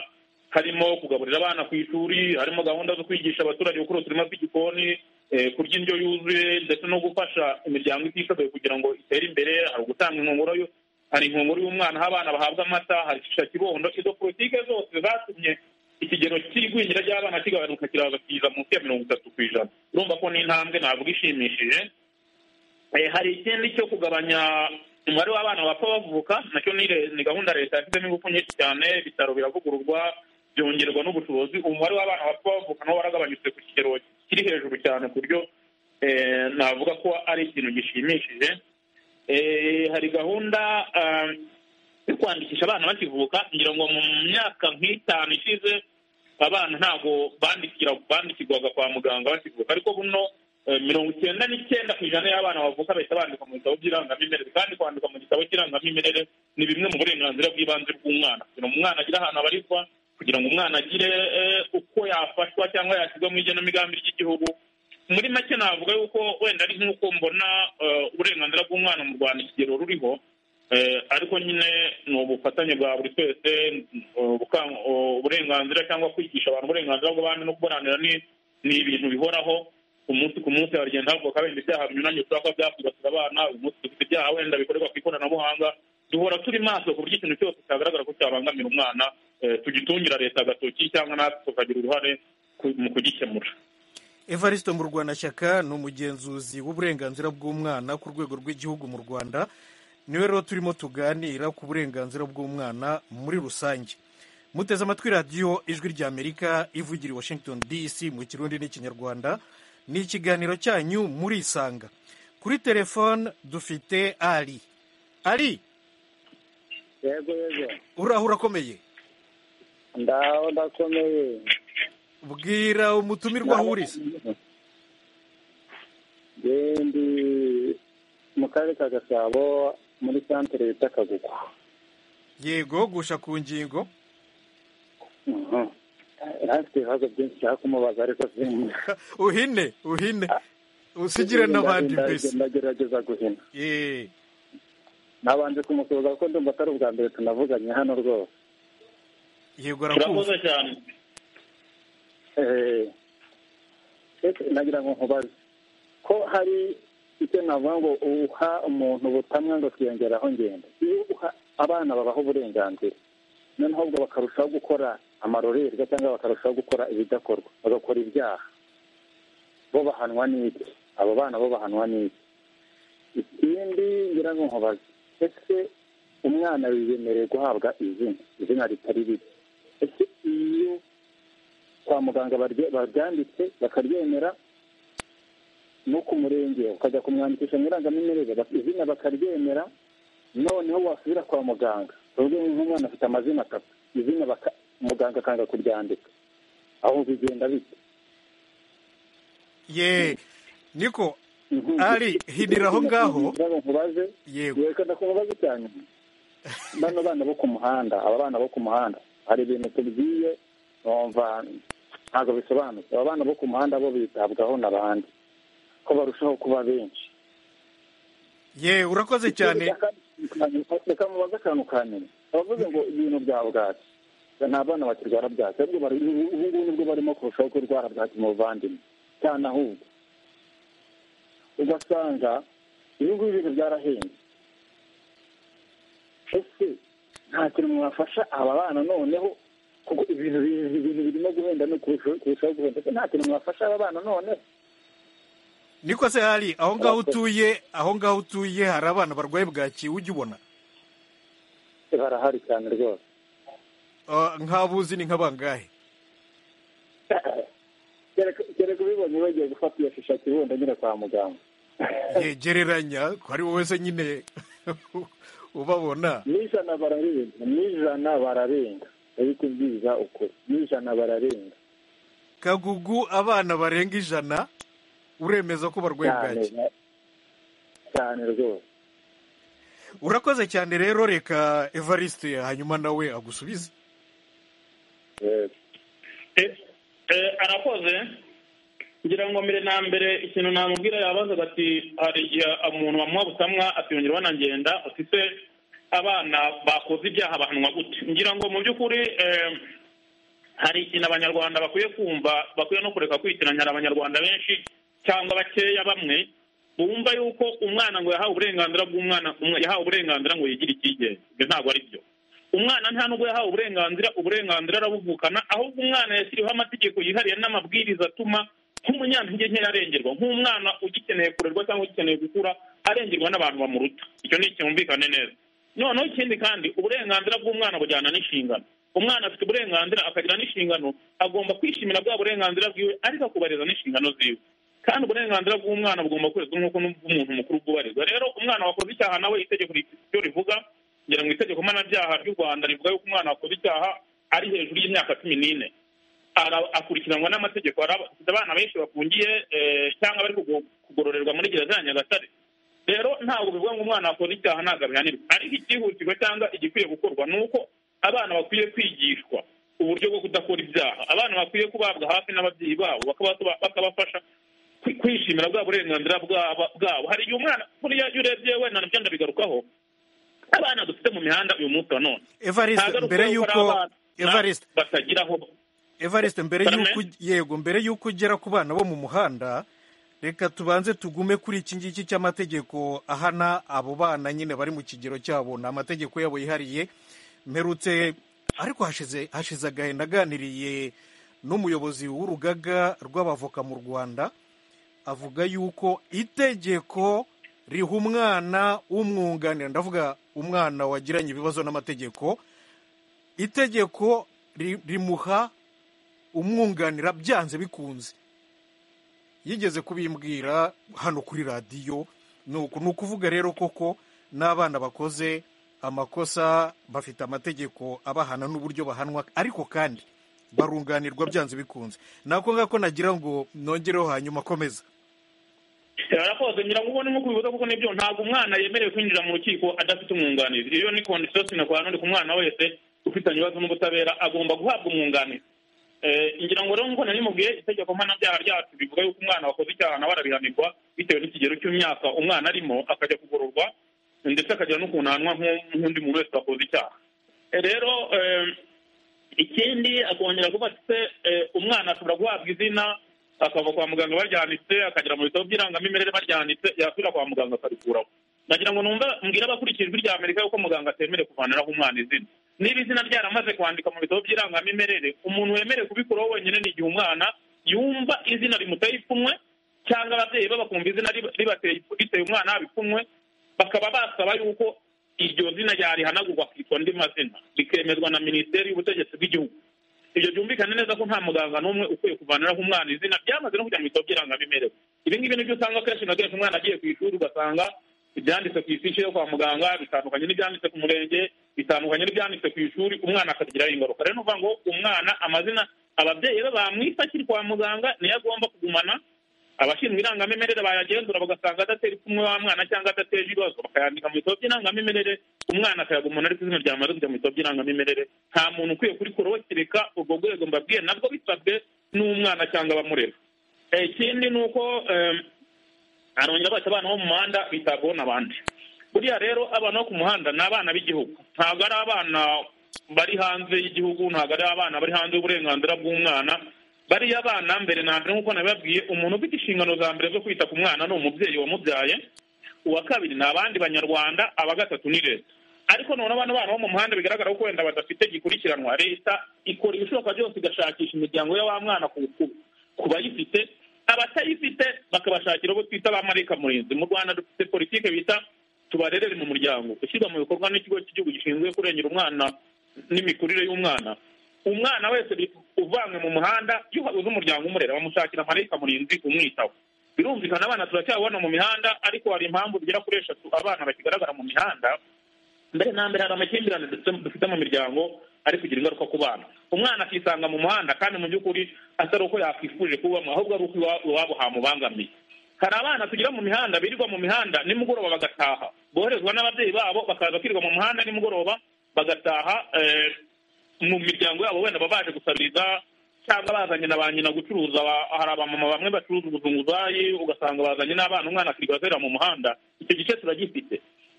harimo kugaburira abana ku ishuri harimo gahunda zo kwigisha abaturage gukora uturima tw'igikoni eh, kurya indyo yuzuye ndetse no gufasha imiryango itishoboye kugira ngo itere imbere hari ugutanga inkongoro yo- hari inkongoro y'umwana aho abana bahabwa amata hari shisha kibondo izo politike zose zatumye ikigero cy'igwingira ry'abana kigabanuka kiraza kiza munsi ya mirongo itatu ku ijana urumva ko n'intambwe navuga ishimishije Eh, hari ikindi cyo kugabanya umubare w'abana bapfa bavuka nacyo ni re- ni gahunda leta yashyizemo ingufu nyinshi cyane ibitaro biravugururwa byongerwa n'ubushobozi umubare w'abana bapfa bavuka nabo waragabanyutse ku kigero kiri hejuru cyane ku buryo eh, navuga ko ari ikintu gishimishije Eh, hari gahunda ah, yo kwandikisha abana bakivuka ngira ngo mu myaka nk'itanu ishize abana ntabwo bandikira bandikirwaga kwa muganga bakivuka ariko buno eh, mirongo icyenda n'icyenda ku ijana y'abana bavuka bahita bandika mu bitabo by'irangamimerere kandi kwandika mu gitabo cy'irangamimerere ni bimwe mu burenganzira bw'ibanze bw'umwana kugira ngo umwana agire ahantu abarizwa kugira ngo umwana agire eh, uko yafashwa cyangwa yashyirwa mu igenamigambi ry'igihugu muri make navuga yuko wenda ari nk'uko mbona eh, uburenganzira bw'umwana mu rwanda ikigero ruriho Eh, ariko nyine ni ubufatanye bwa buri twese eh, gukang- eh, uburenganzira cyangwa kwigisha abantu uburenganzira bw'abandi no kuburanira ni ni ibintu bihoraho umunsi ku munsi haragenda havuka wenda ibyaha binyuranye bishobora kuba byakwibasira abana uyu munsi dufite ibyaha wenda bikorerwa ku ikoranabuhanga duhora turi maso ku buryo ikintu cyose cyagaragara ko cyabangamira umwana eh, tugitungira leta agatoki cyangwa natwe tukagira uruhare ku- mu kugikemura evariste murwanashyaka ni umugenzuzi w'uburenganzira bw'umwana ku rwego rw'igihugu mu rwanda niwe rero turimo tuganira ku burenganzira bw'umwana muri rusange muteze amatwi radiyo ijwi ry'amerika ivugira i washington dc mu kirundi n'ikinyarwanda ni ikiganiro cyanyu murisanga kuri telefone dufite ari ari yego yego uraho urakomeye ndaho ndakomeye bwira umutumirwa aho uriza ndi mu karere ka gasabo muri santere bita kagugu yego gusha ku ngingo Mhm. ntafite ibibazo byinshi nshaka kumubaza ariko sinzi uhine uhine usigire n'abandi mbese ndagerageza guhina Yee. nabanje kumusuhuza kuko ndumva atari ubwa mbere tunavuganye hano rwose yego turakoze arakumva cyane Eh, ese nagira ngo nkubaze ko hari icyo navuga ngo uha umuntu ubutamwa ngo twiyongeraho ngenda iyo uha abana babaho uburenganzira noneho ubwo bakarushaho gukora amarorerwa cyangwa bakarushaho gukora ibidakorwa bagakora ibyaha bo bahanwa n'iki abo bana bo bahanwa n'iki ikindi ngira ngo nkubaze ese umwana yemerewe guhabwa izina izina ritari rito ese iyo kwa muganga barye- baryanditse bakaryemera no ku murenge ukajya kumwandikisha mu irangamimerere bak- izina bakaryemera noneho wasubira kwa muganga tuvuge nk'umwana afite amazina atatu izina baka- muganga akanga kuryandika aho bigenda bite ye niko Mhm. Ari, hindira aho ngaho. Ndagira ngo nkubaze yego yego ndakubaza cyane bano bana bo ku muhanda aba bana bo ku muhanda hari ibintu tubwiye bumva ntabwo bisobanutse aba bana bo ku muhanda bo bitabwaho n'abandi ko barushaho kuba benshi ye urakoze cyane reka mubaze akantu ka nyina abavuze ngo ibintu bya bwaki nta bana bakirwara bwaki ahubwo bari- ubu ngubu nibwo barimo kurushaho kurwara bwaki mu buvandimwe cyane ahubwo ugasanga ibi ngibi bintu byarahenze ese nta kintu mwafasha aba bana noneho kuko ibintu bi- ibintu birimo guhenda no kurushaho kurushaho guhenda ese nta kintu mwafasha aba bana noneho niko se hari aho ngaho utuye aho ngaho utuye hari abana barwaye bwaki ujya ubona barahari cyane rwose Ah, nk'abuzi ni nk'abangahe kereka ubibonye bagiye gufata iyo shisha kibunda nyine kwa muganga yegereranya ko ari wowe wese nyine ubabona mu ijana bararenga mu ijana bararenga ari kubwiza ukuri mu ijana bararenga kagugu abana barenga ijana uremeza ko barwaye cyane bwaki cyane rwose urakoze cyane rero reka evariste hanyuma nawe agusubize yego Eh, eh, arakoze ngira ngo mbere na mbere ikintu namubwira yabazaga ati hari igihe umuntu bamuha butamwa atiyongera banagenda ati se abana bakoze ibyaha bahanwa gute ngira ngo mu by'ukuri eh, hari ikintu abanyarwanda bakwiye kumva bakwiye no kureka kwitiranya hari abanyarwanda benshi cyangwa bakeya bamwe bumva yuko umwana ngo yahawe uburenganzira bw'umwana umwe- yahawe uburenganzira ngo yigire icyigenge ibyo ntabwo ari byo umwana nta nubwo yahawe uburenganzira uburenganzira arabuvukana ahubwo umwana yashyiriweho amategeko yihariye n'amabwiriza atuma nk'umunyantege nke arengerwa nk'umwana ugikeneye kurerwa cyangwa ugikeneye gukura arengerwa n'abantu bamuruta icyo ni icyumvikane neza noneho ikindi kandi uburenganzira bw'umwana bujyana n'inshingano umwana afite uburenganzira akagira n'inshingano agomba kwishimira bwa burenganzira bwiwe ariko akubahiriza n'inshingano ziwe kandi uburenganzira bw'umwana bugomba kubahirizwa nk'uko n'ubw'umuntu mukuru bwubahirizwa rero umwana wakoze icyaha nawe itegeko ryo rivuga ngira ngo itegeko mpanabyaha ry'u rwanda rivuga yuko umwana wakoze icyaha ari hejuru y'imyaka cumi n'ine Ara- akurikiranwa n'amategeko Araba- dufite abana benshi bafungiye eh, cyangwa bari kugo- kugororerwa muri gereza ya nyagatare rero ntabwo bivuga ngo umwana wakoze icyaha ntabwo abihanirwa ariko icyihutirwa cyangwa igikwiye gukorwa ni uko abana bakwiye kwigishwa uburyo bwo kudakora ibyaha abana bakwiye kubabwa hafi n'ababyeyi babo bakaba- bakabafasha kwi- kwishimira bwa burenganzira bwaba- bwabo hari igihe umwana buriya iyo urebye wenda nabyo ndabigarukaho abana dufite mu mihanda uyu munsi wa none evariste Ntagaruka mbere yuko ari yuko abana evariste batagira aho evariste mbere Barame? yuko yego mbere yuko ugera ku bana bo mu muhanda reka tubanze tugume kuri iki ngiki cy'amategeko ahana abo bana nyine bari mu kigero cyabo ni amategeko yabo yihariye mperutse ariko hashize hashize agahinda aganiriye n'umuyobozi w'urugaga rw'abavoka mu rwanda avuga yuko itegeko riha umwana w'umwunganira ndavuga umwana wagiranye ibibazo n'amategeko itegeko ri- rimuha umwunganira byanze bikunze yigeze kubimbwira hano kuri radiyo ni uku- ni ukuvuga rero koko n'abana bakoze amakosa bafite amategeko abahana n'uburyo bahanwa ariko kandi barunganirwa byanze bikunze nako ngako nagira ngo nongereho hanyuma akomeza barakoze ngira ngo ubu ni nko kubivuga kuko nibyo ntabwo umwana yemerewe kwinjira mu rukiko adafite umwunganizi iyo ni kondisiyo sine kwa none ku mwana wese ufitanye ibibazo n'ubutabera agomba guhabwa umwunganizi Eh, ngira ngo rero nk'uko nari mubwiye itegeko mpanabyaha ryacu rivuga yuko umwana wakoze icyaha nawe ararihanirwa bitewe n'ikigero cy'imyaka umwana arimo akajya kugororwa ndetse akagira n'ukuntu ahanwa nk'u- nk'undi muntu wese wakoze icyaha Eh, rero eh, ikindi akongera kuba afite eh, umwana ashobora guhabwa izina akava kwa muganga baryanditse akagera mu bitabo by'irangamimerere baryanditse yasubira kwa muganga akarikuraho nagira ngo numva mbwira abakurikiye ijwi rya amerika yuko muganga atemerewe kuvaniraho umwana izina niba izina ryaramaze kwandika mu bitabo by'irangamimerere umuntu wemerewe kubikuraho wenyine ni igihe umwana yumva izina rimuteye ipfunwe cyangwa ababyeyi be bakumva izina riba- ribateye ipfu- riteye umwana haba ipfunwe bakaba basaba yuko iryo zina ryarihanagurwa akitwa andi mazina rikemezwa na minisiteri y'ubutegetsi bw'igihugu ibyo byumvikane neza ko nta muganga n'umwe ukwiye kuvaniraho umwana izina byamaze no kujya mu bitabo by'irangamimerere ibi ngibi nibyo usanga kenshi na kenshi umwana agiye ku ishuri ugasanga ibyanditse ku ifishi yo kwa muganga bitandukanye n'ibyanditse ku murenge bitandukanye n'ibyanditse ku ishuri umwana akabigiraho ingaruka rero ni ukuvuga ngo umwana amazina ababyeyi be bamwita akiri kwa muganga niyo agomba kugumana abashinzwe irangamimerere bayagenzura bagasanga adatera ipfunwe wa mwana cyangwa adateje ibibazo bakayandika mu bitabo by'irangamimerere umwana akayagumana ariko izina ryamaze kujya mu bitabo by'irangamimerere nta muntu ukwiye kurikuraho kereka urwo rwego mbabwiye nabwo bisabwe n'umwana cyangwa abamurera Eh, ikindi ni uko em, arongera baca abana bo mu muhanda bitabwaho n'abandi buriya rero abana bo ku muhanda ni abana b'igihugu ntabwo ari abana bari hanze y'igihugu ntabwo ari abana bari hanze y'uburenganzira bw'umwana bariya abana mbere na mbere nk'uko nabibabwiye umuntu ufite inshingano za mbere zo kwita ku mwana ni umubyeyi wamubyaye uwa kabiri ni abandi banyarwanda aba gatatu ni leta ariko noneho abana bana bo mu muhanda bigaragara ko wenda badafite gikurikiranwa leta ikora ibishoboka byose igashakisha imiryango ya wa mwana ku- ku- ku bayifite abatayifite bakabashakira abo twita abamarayika murinzi mu rwanda dufite politiki bita tubarerere mu muryango ishyirwa mu bikorwa n'ikigo cy'igihugu gishinzwe kurengera umwana n'imikurire y'umwana umwana wese bi- uvanywe mu muhanda iyo habuze umuryango umurera bamushakira amarayika murinzi umwitaho birumvikana abana turacyabona mu mihanda ariko hari impamvu zigera kuri eshatu abana bakigaragara mu mihanda mbere na mbere hari amakimbirane dufite- dufite mu miryango ari kugira ingaruka ku bana umwana akisanga mu muhanda kandi mu by'ukuri atari uko yakwifuje kubamo ahubwo ari uko iwa- iwabo hamubangamiye hari abana tugira mu mihanda birirwa mu mihanda nimugoroba bagataha boherezwa n'ababyeyi babo bakaza kwirirwa mu muhanda nimugoroba bagataha eh, mu miryango yabo wenda baba baje gusabiriza cyangwa bazanye na ba nyina gucuruza ba- hari abamama bamwe bacuruza ubuzunguzayi ugasanga bazanye n'abana umwana akirirwa azerera mu muhanda icyo gice turagifite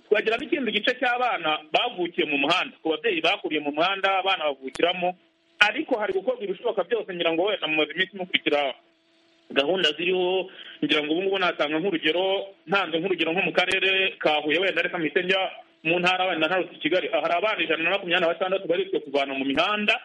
twagira n'ikindi gice cy'abana bavukiye mu muhanda ku babyeyi bakuriye mu muhanda abana bavukiramo ariko hari gukorwa ibishoboka byose ngira ngo wenda mumaze iminsi mukurikira gahunda ziriho ngira ngo ubu ngubu natanga nk'urugero ntanze nk'urugero nko mu karere ka huye wenda reka mpite njya mu ntara wenda ntarutse i kigali hari abana ijana na makumyabiri na batandatu baritswe kuvana mu mihanda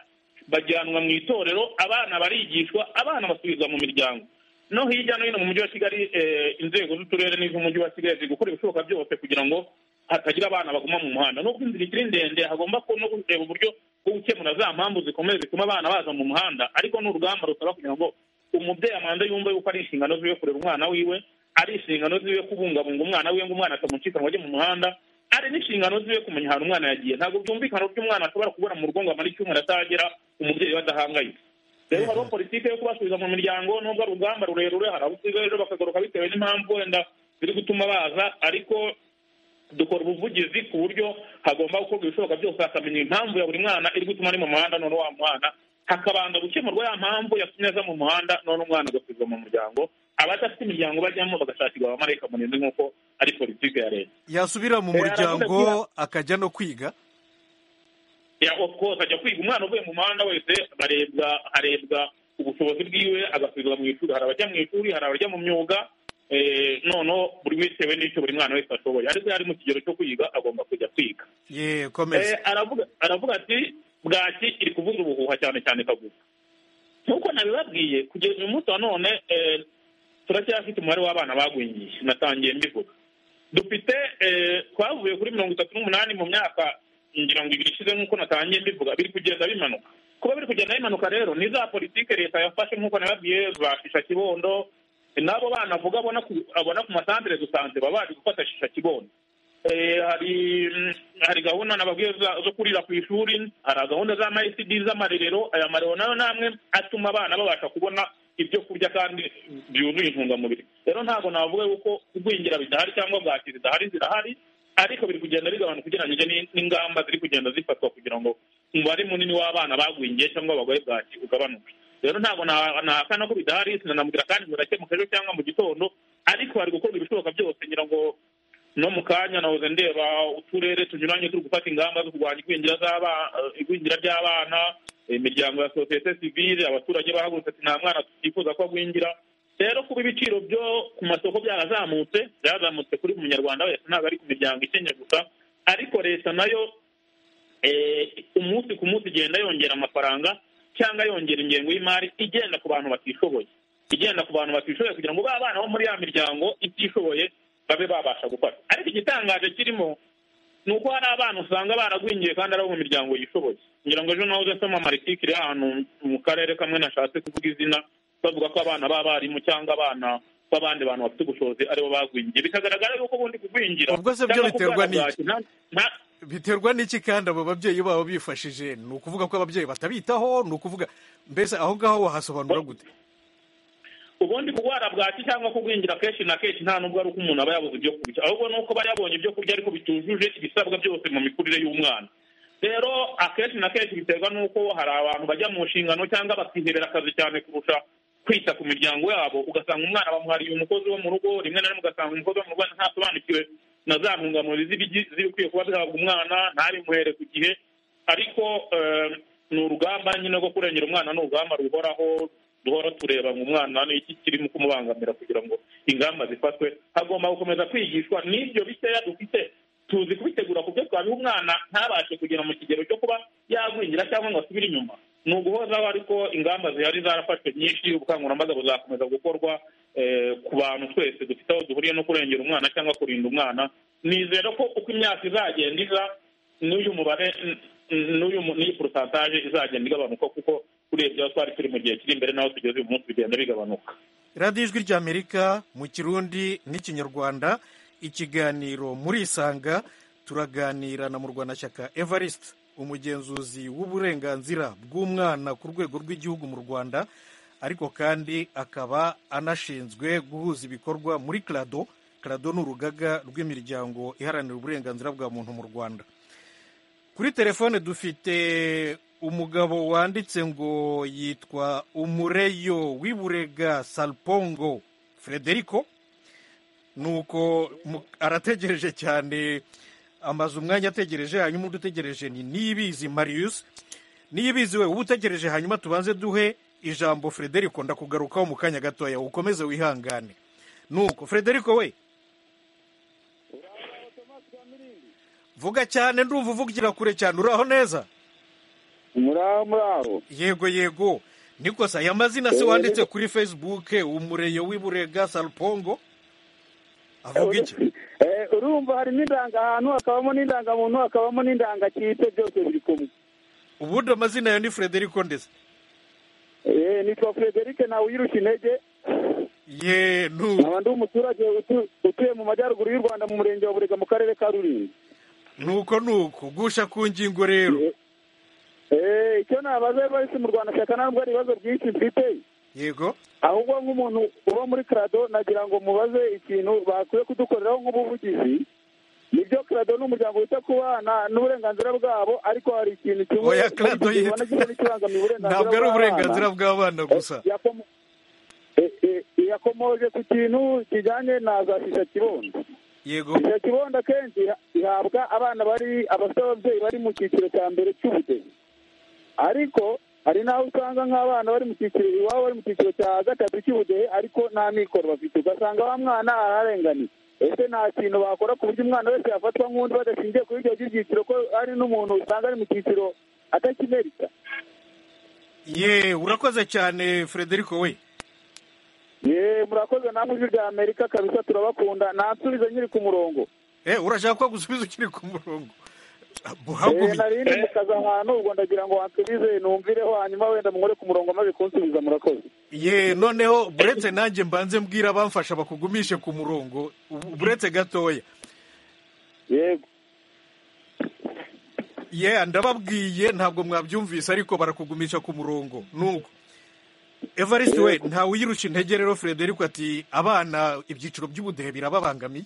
bajyanwa mu itorero abana barigishwa abana basubizwa mu miryango no hirya no hino mu mujyi wa kigali eh, inzego z'uturere n'iz'umujyi wa kigali ziri gukora ibishoboka byose kugira ngo hatagira abana baguma mu muhanda nubwo inzira ikiri ndende hagomba ku- no kureba uburyo bwo gukemura za mpamvu zikomeye zituma abana baza mu muhanda ariko ni urugamba rusaba kugira ngo umubyeyi amanda yumva yuko ari inshingano ziwe kurera umwana wiwe ari inshingano ziwe kubungabunga umwana wiwe ngo umwana atamucika ngo ajye mu muhanda ari n'inshingano ziwe kumenya ahantu umwana yagiye ntabwo byumvikana uburyo umwana ashobora kubura mu rugo ngo amare icyumweru atagera umubyeyi we adahangayitse rero hariho politiki yo kubasubiza mu miryango nubwo ari urugamba rurerure hari abo usigaye rero bakagaruka bitewe n'impamvu wenda ziri gutuma baza ariko dukora ubuvugizi ku buryo hagomba gukorwa ibishoboka byose hakamenya impamvu ya buri mwana iri gutuma ari mu muhanda none wa mwana hakabanza gukemurwa ya mpamvu yatumye aza mu muhanda none umwana agasubizwa mu muryango abadafite imiryango bajyamo bagashakirwa abamarayika murinzi nk'uko ari politiki ya leta yasubira mu Eh, muryango akajya no kwiga ya of course ajya kwiga umwana uvuye mu muhanda wese barebwa harebwa ubushobozi bwiwe agasubizwa mu ishuri hari abajya mu ishuri hari abajya mu myuga eh, noneho buri bitewe n'icyo buri mwana wese ashoboye ariko iyo ari mu kigero cyo kwiga agomba kujya kwiga ye komeza Eh, aravuga aravuga ati bwaki iri kuvuza ubuhuha cyane cyane kagugu nk'uko nabibabwiye kugeza uyu munsi wa none eh, turacyafite umubare w'abana bagwingiye natangiye mbivuga dufite eh, twavuye kuri mirongo itatu n'umunani mu myaka ngira ngo ibiri ishize nk'uko natangiye mbivuga biri kugenda bimanuka kuba biri kugenda bimanuka rero ni za politike leta yafashe nk'uko nababwiye za shisha kibondo n'abo bana avuga abona ku abona ku masantire dusanze baba bazi gufata shisha kibondo Eh, hari mm, hari gahunda nababwiye za- zo kurira ku ishuri hari gahunda za mayisidi z'amarerero aya marerero nayo namwe atuma abana babasha kubona ibyo kurya kandi byuzuye intungamubiri rero ntabwo navuga yuko kugwingira bidahari cyangwa bwakira zidahari zirahari ariko biri kugenda bigabanuka ugereranyije ni- n'ingamba ziri kugenda zifatwa kugira ngo umubare munini w'abana bagwingiye cyangwa abagore bwaki ugabanuke rero ntabwo na- nahakana ko bidahari sinanamubwira kandi ngo birakemuka ejo cyangwa mu gitondo ariko hari gukorwa ibishoboka byose ngira ngo no mu kanya nahoze ndeba uturere tunyuranye turi gufata ingamba zo kurwanya igwingira z'aba- eh, igwingira ry'abana imiryango ya sosiyete sivile abaturage bahagurutse ati nta mwana tutifuza ko agwingira rero kuba ibiciro byo ku masoko byarazamutse byarazamutse kuri buri munyarwanda wese ntabwo ari ku miryango ikennye gusa ariko leta nayo eh, umunsi ku munsi igenda yongera amafaranga cyangwa yongera ingengo y'imari igenda ku bantu batishoboye igenda ku bantu batishoboye kugira ngo ba bana bo muri ya miryango itishoboye babe babasha gufata ariko igitangaje kirimo ni uko hari abana usanga baragwingiye kandi ari abo mu miryango yishoboye ngira ngo ejo nahoze nsoma amarikike iri ahantu mu karere kamwe nashatse kuvuga izina bavuga ko abana b'abarimu cyangwa abana b'abandi bantu bafite ubushobozi aribo bagwingiye bikagaragara yuko ubundi kugwingira Ubwo se byo cyangwa biterwa kurwara n'iki? bwaki nta- nta- biterwa n'iki kandi abo babyeyi baba bifashije ni ukuvuga ko ababyeyi batabitaho ni ukuvuga mbese aho ngaho wahasobanura gute ubundi kurwara bwaki cyangwa kugwingira kenshi na kenshi nta nubwo ari uko umuntu aba yabuze ibyo kurya ahubwo ni uko aba yabonye ibyo kurya ariko bitujuje ibisabwa byose mu mikurire y'umwana rero akenshi na kenshi biterwa n'uko hari abantu bajya mu nshingano cyangwa bakiherera akazi cyane kurusha kwita ku miryango yabo ugasanga umwana bamuhariye umukozi wo mu rugo rimwe na rimwe ugasanga umukozi wo mu rugo ntasobanukiwe na za ntungamubiri z'ibigi- zibikwiye kuba zihabwa umwana ntabimuhere ku gihe ariko eh, ni urugamba nyine rwo kurengera umwana ni urugamba ruhoraho duhora tureba ngo umwana ni iki kirimo kumubangamira kugira ngo ingamba zifatwe hagomba gukomeza kwigishwa n'ibyo bikeya dufite tuzi kubitegura ku byo twabiha umwana ntabashe kugera mu kigero cyo kuba yagwingira cyangwa ngo asubire inyuma ni uguhozaho ariko ingamba zihari zarafashwe nyinshi ubukangurambaga buzakomeza gukorwa eh, ku bantu twese dufite aho duhuriye no kurengera umwana cyangwa kurinda umwana nizera ko uko imyaka izagenda iza n'uyu mubare n- n- n'uyu mu- n'iyi porosantaje izagenda igabanuka kuko urebye aho twari turi mu gihe kiri imbere n'aho tugeze uyu munsi bigenda bigabanuka radiyo ijwi ry'amerika mu kirundi n'ikinyarwanda ikiganiro murisanga turaganira na murwanashyaka evariste umugenzuzi w'uburenganzira bw'umwana ku rwego rw'igihugu mu rwanda ariko kandi akaba anashinzwe guhuza ibikorwa muri karado karado ni urugaga rw'imiryango iharanira uburenganzira bwa muntu mu rwanda kuri telefone dufite umugabo wanditse ngo yitwa umureyo w'iburega salpongo frederico nuko mu- arategereje cyane amaze umwanya ategereje hanyuma undi utegereje ni niyibizi marius niyibizi we uba utegereje hanyuma tubanze duhe ijambo frederico ndakugarukaho mu kanya gatoya ukomeze wihangane nuko frederico we vuga cyane ndumva uvugira kure cyane uraho neza muraho muraho yego yego nikosa aya mazina se wanditse kuri facebook umureyo w'iburega salpongo avuga iki Eh, urumva harimo indangahantu hakabamo n'indangamuntu hakabamo n'indangakipe byose biri kumwe ubundi amazina yawe ni frederico ndetse Eh, nitwa frederic nawe uyirusha intege ye nu nkaba ndi umuturage utu- utuye mu majyaruguru y'u rwanda mu murenge wa burega mu karere ka rulindo nuko nuko gusha ku ngingo rero Eh, icyo nabaza evariste mu rwanda shaka ntabwo ari ibibazo byinshi mfite yego ahubwo nk'umuntu uba muri krado nagira ngo mubaze ikintu bakwiye kudukoreraho nk'ubuvugizi nibyo krado ni umuryango wita ku bana n'uburenganzira bwabo ariko hari ikintu kimwe oya clado ariko kibona gisa n'ikibangamiye uburenganzira ntabwo ari bw'abana. uburenganzira bw'abana gusa Eh, yakomo- eh, eh, yakomoje ku kintu kijyanye na za shisha kibondo yego shisha kibondo akenshi iha- ihabwa abana bari abafite ababyeyi bari mu cyiciro cya mbere cy'ubudehe ariko hari n'aho usanga nk'abana bari mu cyiciro iwabo bari mu cyiciro cya gatatu cy'ubudehe ariko nta mikoro bafite ugasanga wa mwana ararenganiye ese nta kintu bakora ku buryo umwana wese yafatwa nk'undi badashingiye kuri ibyo by'ibyiciro ko hari n'umuntu usanga ari mu cyiciro atakimerika ye urakoze cyane frederico we ye murakoze namwe ijwi rya amerika kabisa turabakunda nansubize nyiri ku murongo Eh, urashaka ko gusubiza ukiri ku murongo Eh, buhagume nari ndi mu kazi ahantu ubwo ndagira ngo wansubize numvireho hanyuma wenda mumure ku murongo maze kunsubiza murakoze ye noneho buretse nanjye mbanze mbwira abamfasha bakugumishe ku murongo ubu- buretse gatoya yego ye ndababwiye ntabwo mwabyumvise ariko barakugumisha ku murongo nuko evariste we ntawe uyirusha intege rero frederico ati abana ibyiciro by'ubudehe birababangamiye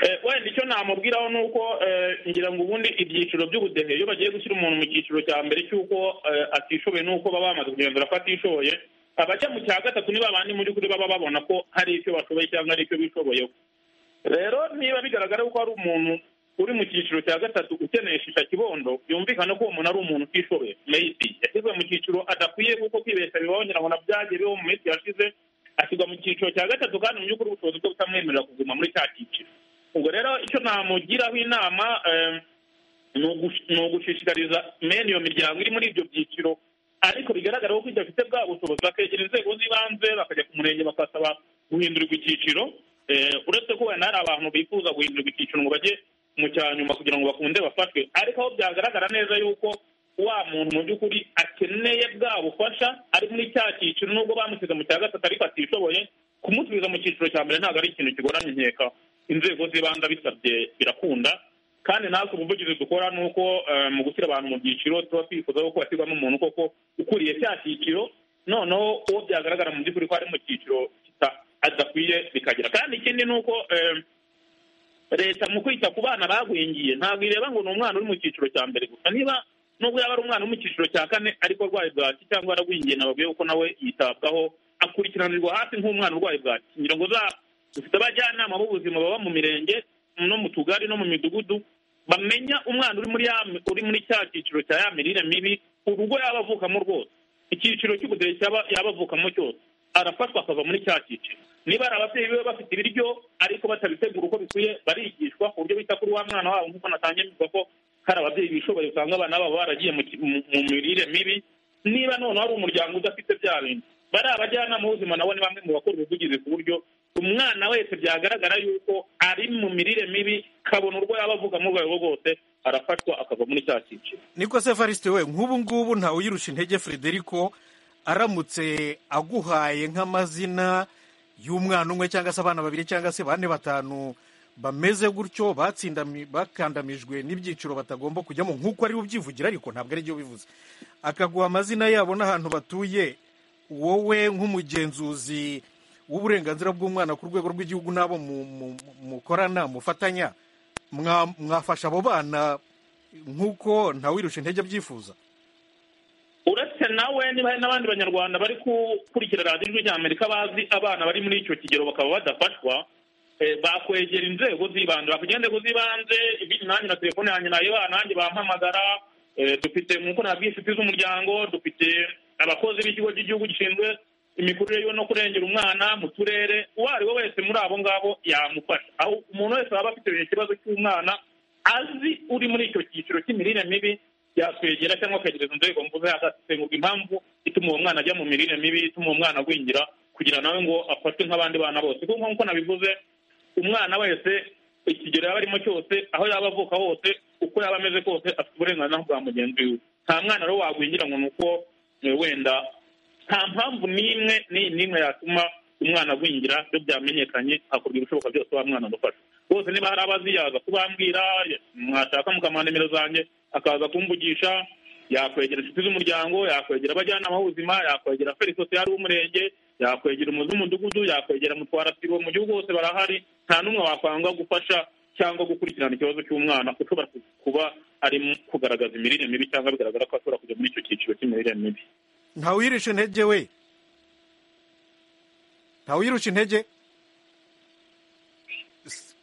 Eh, wenda icyo namubwiraho ni uko eh, ngira ngo ubundi ibyiciro by'ubudehe iyo bagiye gushyira umuntu mu cyiciro cya mbere cy'uko eh, atishoboye n'uko baba bamaze kugenzura ko atishoboye abajya mu cya gatatu ni babandi mu by'ukuri baba babona ko hari icyo bashoboye cyangwa hari icyo bishoboyeho rero niba bigaragara ko hari umuntu uri mu cyiciro cya gatatu ukeneye shisha kibondo byumvikana ko uwo muntu ari umuntu utishoboye maybe yashyizwe mu cyiciro adakwiye kuko kwibeshya bibaho ngira ngo nabyagiye bibaho mu minsi yashize ashyirwa mu cyiciro cya gatatu kandi mu by'ukuri ubushobozi bwe butamwemerera kuguma muri cya cyiciro ubwo rero icyo namugiraho inama eh, ni ugush- ni ugushishikariza mene iyo miryango iri muri ibyo byiciro ariko bigaragara ko idafite bwa bushobozi bakegera inzego z'ibanze bakajya ku murenge bakasaba guhindurirwa icyiciro Eh, uretse ko wenda hari abantu bifuza guhindurirwa icyiciro ngo bajye mu cya nyuma kugira ngo bakunde bafashwe ariko aho byagaragara neza yuko wa muntu mu by'ukuri akeneye bwa bufasha ari muri cya cyiciro nubwo bamusize mu cya gatatu ariko atishoboye kumusubiza mu cyiciro cya mbere ntabwo ari ikintu kigoranye nkeka inzego z'ibanze abisabye birakunda kandi natwe ubuvugizi dukora ni uko eh, mu gushyira abantu mu byiciro tuba twifuza ko hashyirwamo umuntu koko ukuriye cya cyiciro noneho uwo byagaragara mu by'ukuri ko ari mu cyiciro kita- adakwiye bikagira kandi ikindi ni uko eh, leta mu kwita ku bana bagwingiye ntabwo ireba ngo ni umwana uri mu cyiciro cya mbere gusa niba nubwo yaba ari umwana uri mu cyiciro cya kane ariko arwaye bwaki cyangwa yaragwingiye nababwiye ko nawe yitabwaho akurikiranirwa hafi nk'umwana urwaye bwaki ngira ngo za- dufite abajyanama b'ubuzima baba mu mirenge no mu tugari no mu midugudu bamenya umwana uri muri ya uri muri cya cyiciro cya ya mirire mibi urugo yaba avukamo rwose icyiciro cy'ubudehe cyaba yaba avukamo cyose arafashwa akava muri cya cyiciro niba ari ababyeyi be bafite ibiryo ariko batabitegura uko bikwiye barigishwa ku buryo bita kuri wa mwana wabo nk'uko natangiye mbivuga ko hari ababyeyi bishoboye usanga abana babo baragiye mu ki- mu- mu mirire mibi niba noneho ari umuryango udafite bya bintu bari abajyanama b'ubuzima nabo ni bamwe mu bakora ubuvugizi ku buryo umwana wese byagaragara yuko ari mu mirire mibi kabona urwo yaba avuga mu rwego rwose arafashwa akava muri cya cyiciro niko se evariste we nk'ubu ngubu ntawe uyirusha intege frederico aramutse aguhaye nk'amazina y'umwana umwe cyangwa se abana babiri cyangwa se bane batanu bameze gutyo batsindami bakandamijwe n'ibyiciro batagomba kujyamo nk'uko ari ubyivugira ariko ntabwo ari byo bivuze akaguha amazina yabo n'ahantu batuye wowe nk'umugenzuzi w'uburenganzira bw'umwana ku rwego rw'igihugu n'abo mu- mu- mu- mukorana mufatanya mwa- mwafasha abo bana nk'uko ntawirusha intege abyifuza uretse nawe niba hari n'abandi banyarwanda bari gukurikira radiyo ijwi rya amerika bazi abana bari muri icyo kigero bakaba badafashwa eh, bakwegera inzego z'ibanze bakwegera inzego z'ibanze ibindi nanjye na telefone yanjye nayibana nanjye bampamagara eh, dufite nk'uko nabwiye inshuti z'umuryango dufite abakozi b'ikigo cy'igihugu gishinzwe imikurire yiwe no kurengera umwana mu turere uwo ari we wese muri abo ngabo yamufasha aho umuntu wese waba afite ikibazo cy'umwana azi uri muri icyo cyiciro cy'imirire mibi yakwegera cyangwa akagereza inzego mvuze agasenguka impamvu ituma uwo mwana ajya mu mirire mibi ituma uwo mwana agwingira kugira nawe ngo afatwe nk'abandi bana bose kuko nk'uko nabivuze umwana wese ikigero yaba arimo cyose aho yaba avuka hose uko yaba ameze kose afite uburenganzira bwa mugenzi we nta mwana rero wagwingira ngo ni uko eh, wenda nta mpamvu n'imwe n'iyi n'imwe yatuma umwana agwingira iyo byamenyekanye hakorwa ibishoboka byose wa mwana agufasha bose niba hari abaziyaza kubambwira mwashaka mukamuha nimero zanjye akaza kumvugisha yakwegera inshuti z'umuryango yakwegera abajyanama b'ubuzima yakwegera feri sosiyali w'umurenge yakwegera umuzi w'umudugudu yakwegera mutwarasibo mu gihugu hose barahari nta n'umwe wakwanga gufasha cyangwa gukurikirana ikibazo cy'umwana ushobora ku- kuba arimo kugaragaza imirire mibi cyangwa bigaragara ko ashobora kujya muri icyo cyiciro cy'imirire mibi ntawirusha intege we ntawirusha intege S-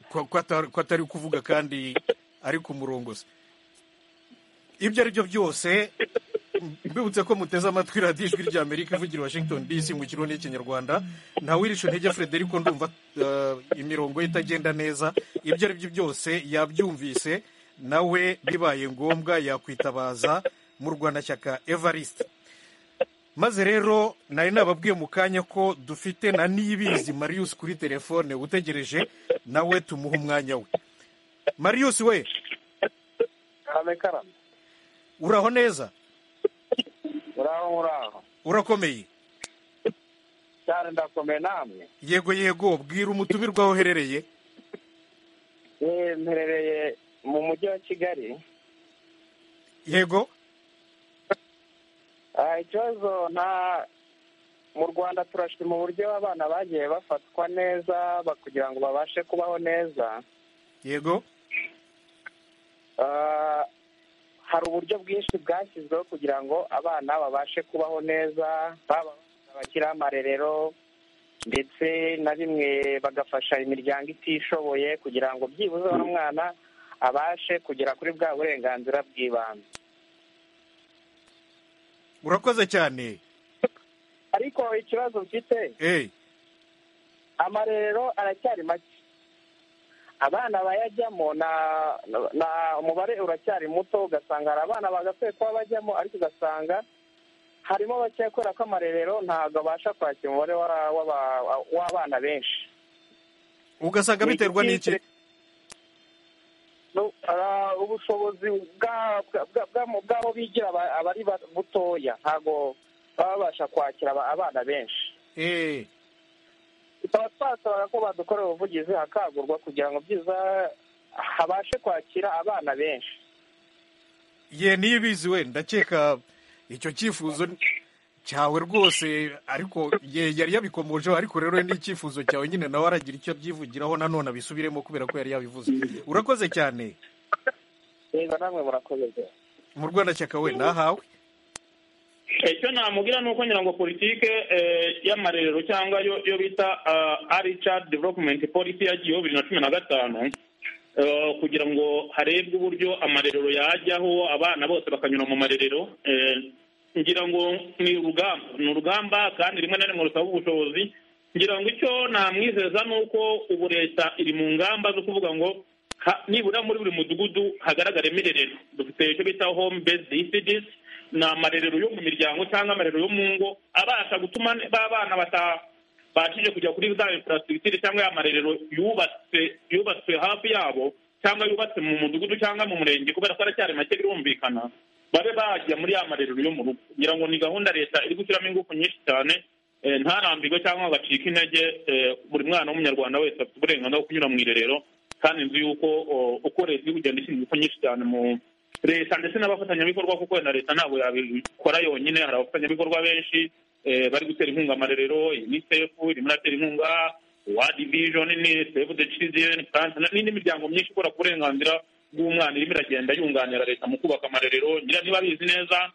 ko ko atari- ko atari kuvuga kandi ari ku murongo se ibyo ari byo byose mbibutse ko muteze amatwi radiyo ijwi rya amerika ivugira i washington dc mu kirundi n'ikinyarwanda ntawirisha intege frederico ndumva eh, imirongo ye itagenda neza ibyo ari byo byose yabyumvise nawe bibaye ngombwa yakwitabaza murwanashyaka evariste maze rero nari nababwiye mu kanya ko dufite na niyibizi marius kuri telefone utegereje nawe tumuha umwanya we marius we uraho neza uraho uraho urakomeye cyane ndakomeye namwe yego yego bwira umutumirwa aho uherereye Eh, mperereye mu mujyi wa kigali yego Ah, ikibazo nta mu rwanda turashima uburyo abana bagiye bafatwa neza ba- kugira ngo babashe kubaho neza yego Ah, hari uburyo bwinshi bwashyizweho kugira ngo abana babashe kubaho neza baba bakiriho amarerero ndetse na bimwe bagafasha imiryango itishoboye kugira ngo byibuze wa mwana abashe kugera kuri bwa burenganzira bw'ibanze urakoze cyane ariko ikibazo mfite eh amarerero aracyari make abana bayajyamo na na umubare uracyari muto ugasanga hari abana bagakwiye kuba bajyamo ariko ugasanga harimo bakeya kubera ko amarerero ntabwo abasha kwakira umubare w'aba- w'aba- w'abana benshi ugasanga biterwa n'iki No, ara- ubushobozi bwa- bwa- bwa- bwa- bw'abo bigira aba- aba ari ba- butoya ntabwo baba babasha kwakira aba- abana benshi eh tukaba twasaba ko badukorera ubuvugizi hakagurwa kugira ngo byiza habashe kwakira abana benshi ye niyibizi we ndakeka icyo cyifuzo cyawe rwose ariko ye yari yabikomojeho ariko rero ni icyifuzo cyawe nyine nawe aragira icyo abyivugiraho nanone abisubiremo kubera ko yari yabivuze urakoze cyane reba namwe murakomeza mu rwanashyaka we nahawe icyo namubwira ni uko ngira ngo politike eh, y'amarerero cyangwa yo yo bita ari cadi developumenti polisi yagiyeho bibiri na cumi na gatanu eh, kugira ngo harebwe uburyo amarerero yajyaho abana bose bakanyura mu marerero eh, ngira ngo ni urugamba ni urugamba kandi rimwe na rimwe rusaba ubushobozi ngira ngo icyo namwizeza ni uko ubu leta iri mu ngamba zo kuvuga ngo ha- nibura muri buri mudugudu hagaragaremo irerero dufite icyo bita home based district ni amarerero yo mu miryango cyangwa amarerero yo mu ngo abasha gutuma ba bana batabashije kujya kuri za infrastructure cyangwa ya marerero yubatse yubatswe hafi yabo cyangwa yubatse mu mudugudu cyangwa mu murenge kubera ko aracyari make birumvikana babe bajya muri ya marerero yo mu rugo kugira ngo ni gahunda leta iri gushyiramo ingufu nyinshi cyane eh, ntarambirwe cyangwa ngo acike intege eh, buri mwana w'umunyarwanda wese afite uburenganzira bwo kunyura mu irerero kandi nzi yuko o- uko leta iri kugenda ishyira ingufu nyinshi cyane mu leta ndetse n'abafatanyabikorwa kuko na leta ntabwo yabikora yonyine hari abafatanyabikorwa benshi eh, bari gutera inkunga amarerero unicef irimo iratera inkunga world vision ni save the children France, na- n'indi miryango myinshi ikora ku burenganzira bw'umwana irimo iragenda yunganira leta mu kubaka amarerero ngira niba bizi neza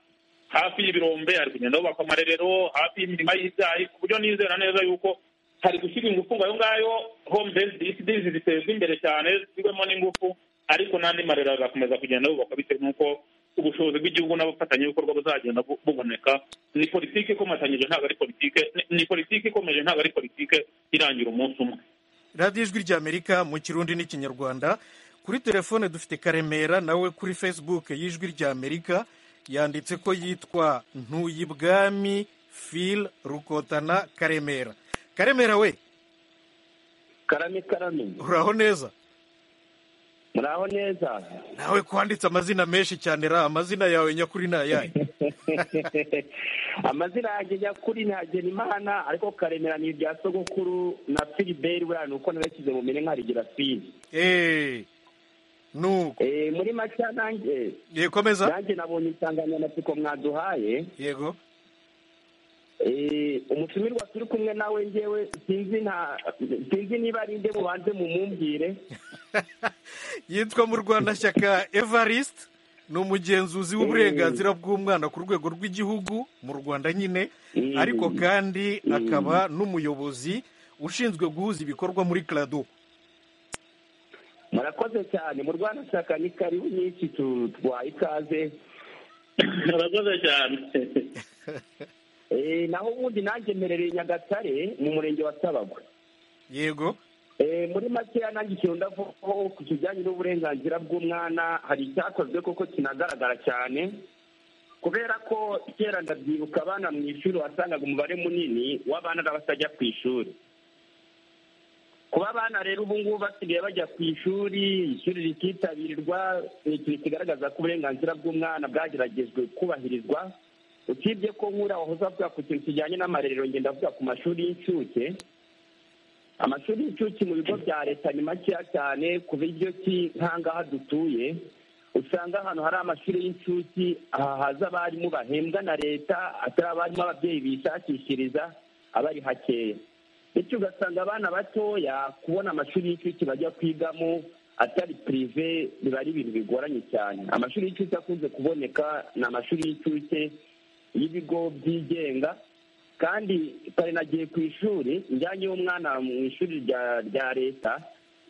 hafi y'ibirombe hari kugenda hubakwa amarerero hafi y'imirima y'ibyayi ku buryo nizera neza yuko hari gushyirwa ingufu ngo ayo ngayo home based disease zitezwe imbere cyane zishyirwemo n'ingufu ariko n'andi marero azakomeza kugenda yubakwa bitewe n'uko ubushobozi bw'igihugu n'abafatanyabikorwa buzagenda bu- buboneka ni politiki ikomatanyije ntabwo ari politiki ni politiki ikomeje ntabwo ari politiki irangira umunsi umwe radiyo ijwi ry'amerika mu kirundi n'ikinyarwanda kuri telefone dufite karemera nawe kuri facebook y'ijwi ry'amerika yanditse ko yitwa ntuyibwami phil rukotana karemera karemera we karame karame uraho neza muraho neza nawe kwanditse amazina menshi cyane ra amazina yawe nyakuri ni ayahe amazina yanjye nyakuri ni hagenimana ariko karemera ni irya sogokuru na filiberi buriya ni uko narashyize mu mine nkarigira fili eee nuko Eh, muri make nanjye yekomeza nanjye nabonye insanganyamatsiko mwaduhaye yego Eh, umutumirwa turi kumwe nawe ngewe sinzi nta sinzi niba ari nde mubanze mumumbwire yitwa mu rwanashyaka evariste ni umugenzuzi w'uburenganzira bw'umwana ku rwego rw'igihugu mu rwanda nyine ariko kandi akaba n'umuyobozi ushinzwe guhuza ibikorwa muri karado murakoze cyane mu rwanda shaka ni karibu nyinshi tu- twaha ikaze murakoze cyane Eh, naho ubundi nanjye mperereye nyagatare mu murenge wa tabagwe yego Eh, muri makeya nanjye ikintu ndavugaho ku kijyanye n'uburenganzira bw'umwana hari icyakozwe kuko kinagaragara cyane kubera ko kera ndabyibuka abana mu ishuri wasangaga umubare munini w'abana batajya ku ishuri kuba abana rero ubu ngubu basigaye bajya ku ishuri ishuri rikitabirwa ni ikintu kigaragaza ko uburenganzira bw'umwana bwageragejwe kubahirizwa usibye ko nk'uriya wahoze avuga ku kintu kijyanye n'amarerero ngenda avuga ku mashuri y'incuke amashuri y'incuke mu bigo bya leta ni makeya cyane ku buryo ki nk'ahangaha dutuye usanga ahantu hari amashuri y'incuke aha haza abarimu bahembwa na leta atari abarimu ababyeyi bishakishiriza aba ari hakeya bityo ugasanga abana batoya kubona amashuri y'incuke bajya kwigamo atari pirive biba ari ibintu bigoranye cyane amashuri y'incuke akunze kuboneka ni amashuri y'incuke y'ibigo byigenga kandi kare nagiye ku ishuri njyanye umwana mu ishuri rya leta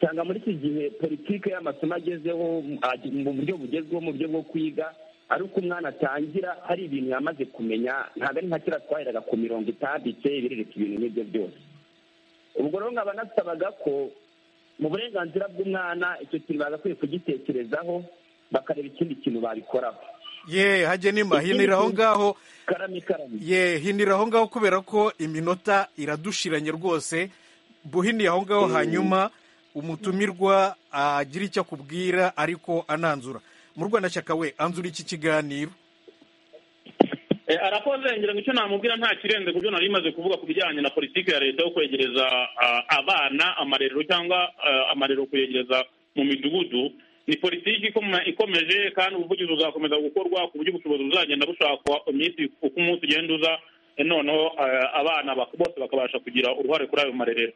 usanga muri iki gihe politiki y'amasomo agezeho mu buryo bugezweho mu buryo bwo kwiga ari uko umwana atangira hari ibintu yamaze kumenya ntabwo ari nka kera twaheraga ku mirongo itambitse birereka ibintu nk'ibyo byose ubwo rero nkaba nasabaga ko mu burenganzira bw'umwana icyo kintu bagakwiye kugitekerezaho bakareba ikindi kintu babikoraho ye hajye nima hinira aho ngaho ye hinira aho ngaho kubera ko iminota iradushiranye rwose buhiniye aho ngaho hanyuma umutumirwa agira icyo akubwira ariko ananzura mu rwandashyaka we anzura iki kiganiro arakoze ngira ngo icyo namubwira nta kirenze ku byo nari imaze kuvuga ku bijyanye na politiki ya leta yo kwegereza abana amarerero cyangwa amarerero kuyegereza mu midugudu ni politiki ikomeje kandi ubuvugizi buzakomeza gukorwa ku buryo ubushobozi buzagenda bushakwa iminsi uko umunsi ugenda uza noneho abana bose bakabasha kugira uruhare kuri ayo marerero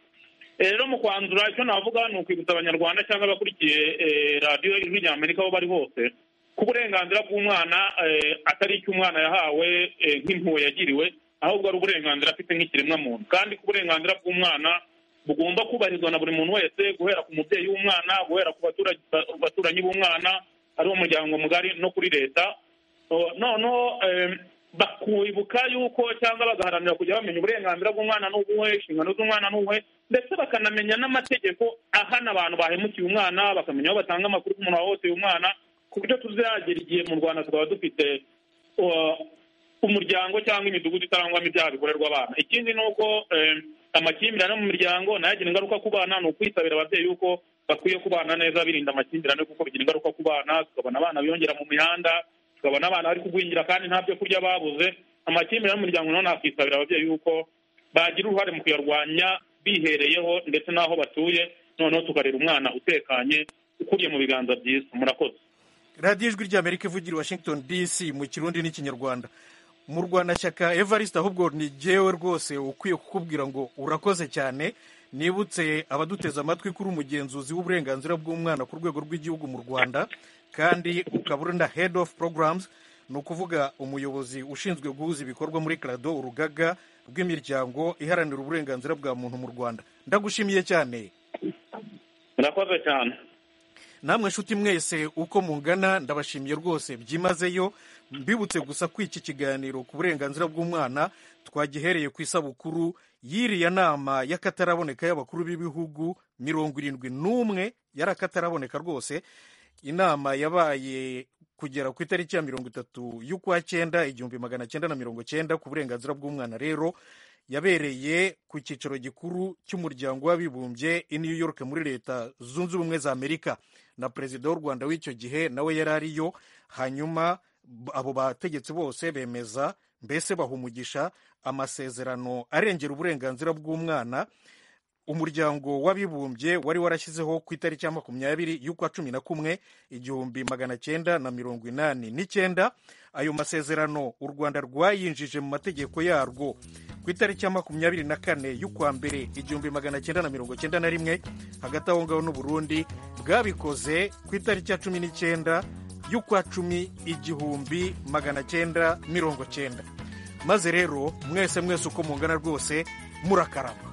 rero mu kwanzura icyo navuga ni ukwibutsa abanyarwanda cyangwa abakurikiye radiyo ijwi rya amerika aho bari hose ko uburenganzira bw'umwana atari icyo umwana yahawe nk'impuhwe yagiriwe ahubwo ari uburenganzira afite nk'ikiremwamuntu kandi ko uburenganzira bw'umwana bugomba kubahirizwa na buri muntu wese guhera ku mubyeyi w'umwana guhera ku baturanyi b'umwana ari wo muryango mugari no kuri leta noneho bakibuka yuko cyangwa bagaharanira kujya bamenya uburenganzira bw'umwana n'ubuhe inshingano z'umwana n'ubuhe ndetse bakanamenya n'amategeko ahana abantu bahemukiye umwana bakamenya aho batanga amakuru k'umuntu wahohoteye umwana ku buryo tuzagera igihe mu rwanda tukaba dufite umuryango cyangwa imidugudu itarangwamo ibyaha bikorerwa abana ikindi ni uko amakimbirane mu miryango nayo agira ingaruka ku bana ni ukwisabira ababyeyi yuko bakwiye kubana neza birinda amakimbirane kuko bigira ingaruka ku bana tukabona abana biyongera mu mihanda tukabona abana bari kugwingira kandi nta byo kurya babuze amakimbirane mu miryango nayo nakwisabira ababyeyi yuko bagira uruhare mu kuyarwanya bihereyeho ndetse n'aho batuye noneho tukarera umwana utekanye ukuriye mu biganza byiza murakoze radiyo ijwi ry'amerika ivugira i washington dc mu kirundi n'ikinyarwanda mu rwandashyaka evariste ahubwo ni jyewe rwose ukwiye kukubwira ngo urakoze cyane nibutse abaduteze amatwi kuri umugenzuzi w'uburenganzira bw'umwana ku rwego rw'igihugu mu rwanda kandi ukaba uri na head of programs ni ukuvuga umuyobozi ushinzwe guhuza ibikorwa muri karado urugaga rw'imiryango iharanira uburenganzira bwa muntu mu rwanda ndagushimiye cyane murakoze cyane namwe nshuti mwese uko mungana ndabashimiye rwose byimazeyo mbibutse gusa ko iki kiganiro ku burenganzira bw'umwana twagihereye ku isabukuru y'iriya nama y'akataraboneka y'abakuru b'ibihugu mirongo irindwi n'umwe yari akataraboneka rwose inama yabaye kugera ku itariki ya mirongo itatu y'ukwa cyenda igihumbi magana cyenda na mirongo cyenda ku burenganzira bw'umwana rero yabereye ku cyicaro gikuru cy'umuryango w'abibumbye i new york muri leta zunze ubumwe za amerika na perezida w'u rwanda w'icyo gihe nawe yari ariyo hanyuma abo bategetsi bose bemeza mbese bahumugisha amasezerano arengera uburenganzira bw'umwana umuryango w'abibumbye wari warashyizeho ku itariki ya makumyabiri y'ukwa cumi na kumwe igihumbi magana cyenda na mirongo inani n'icyenda ayo masezerano u rwanda rwayinjije mu mategeko yarwo ku itariki ya makumyabiri na kane y'ukwa mbere igihumbi magana cyenda na mirongo cyenda na rimwe hagati aho ngaho n'uburundi bwabikoze ku itariki ya cumi n'icyenda y'ukwa cumi igihumbi magana cyenda mirongo cyenda maze rero mwese mwese uko mungana rwose murakaraba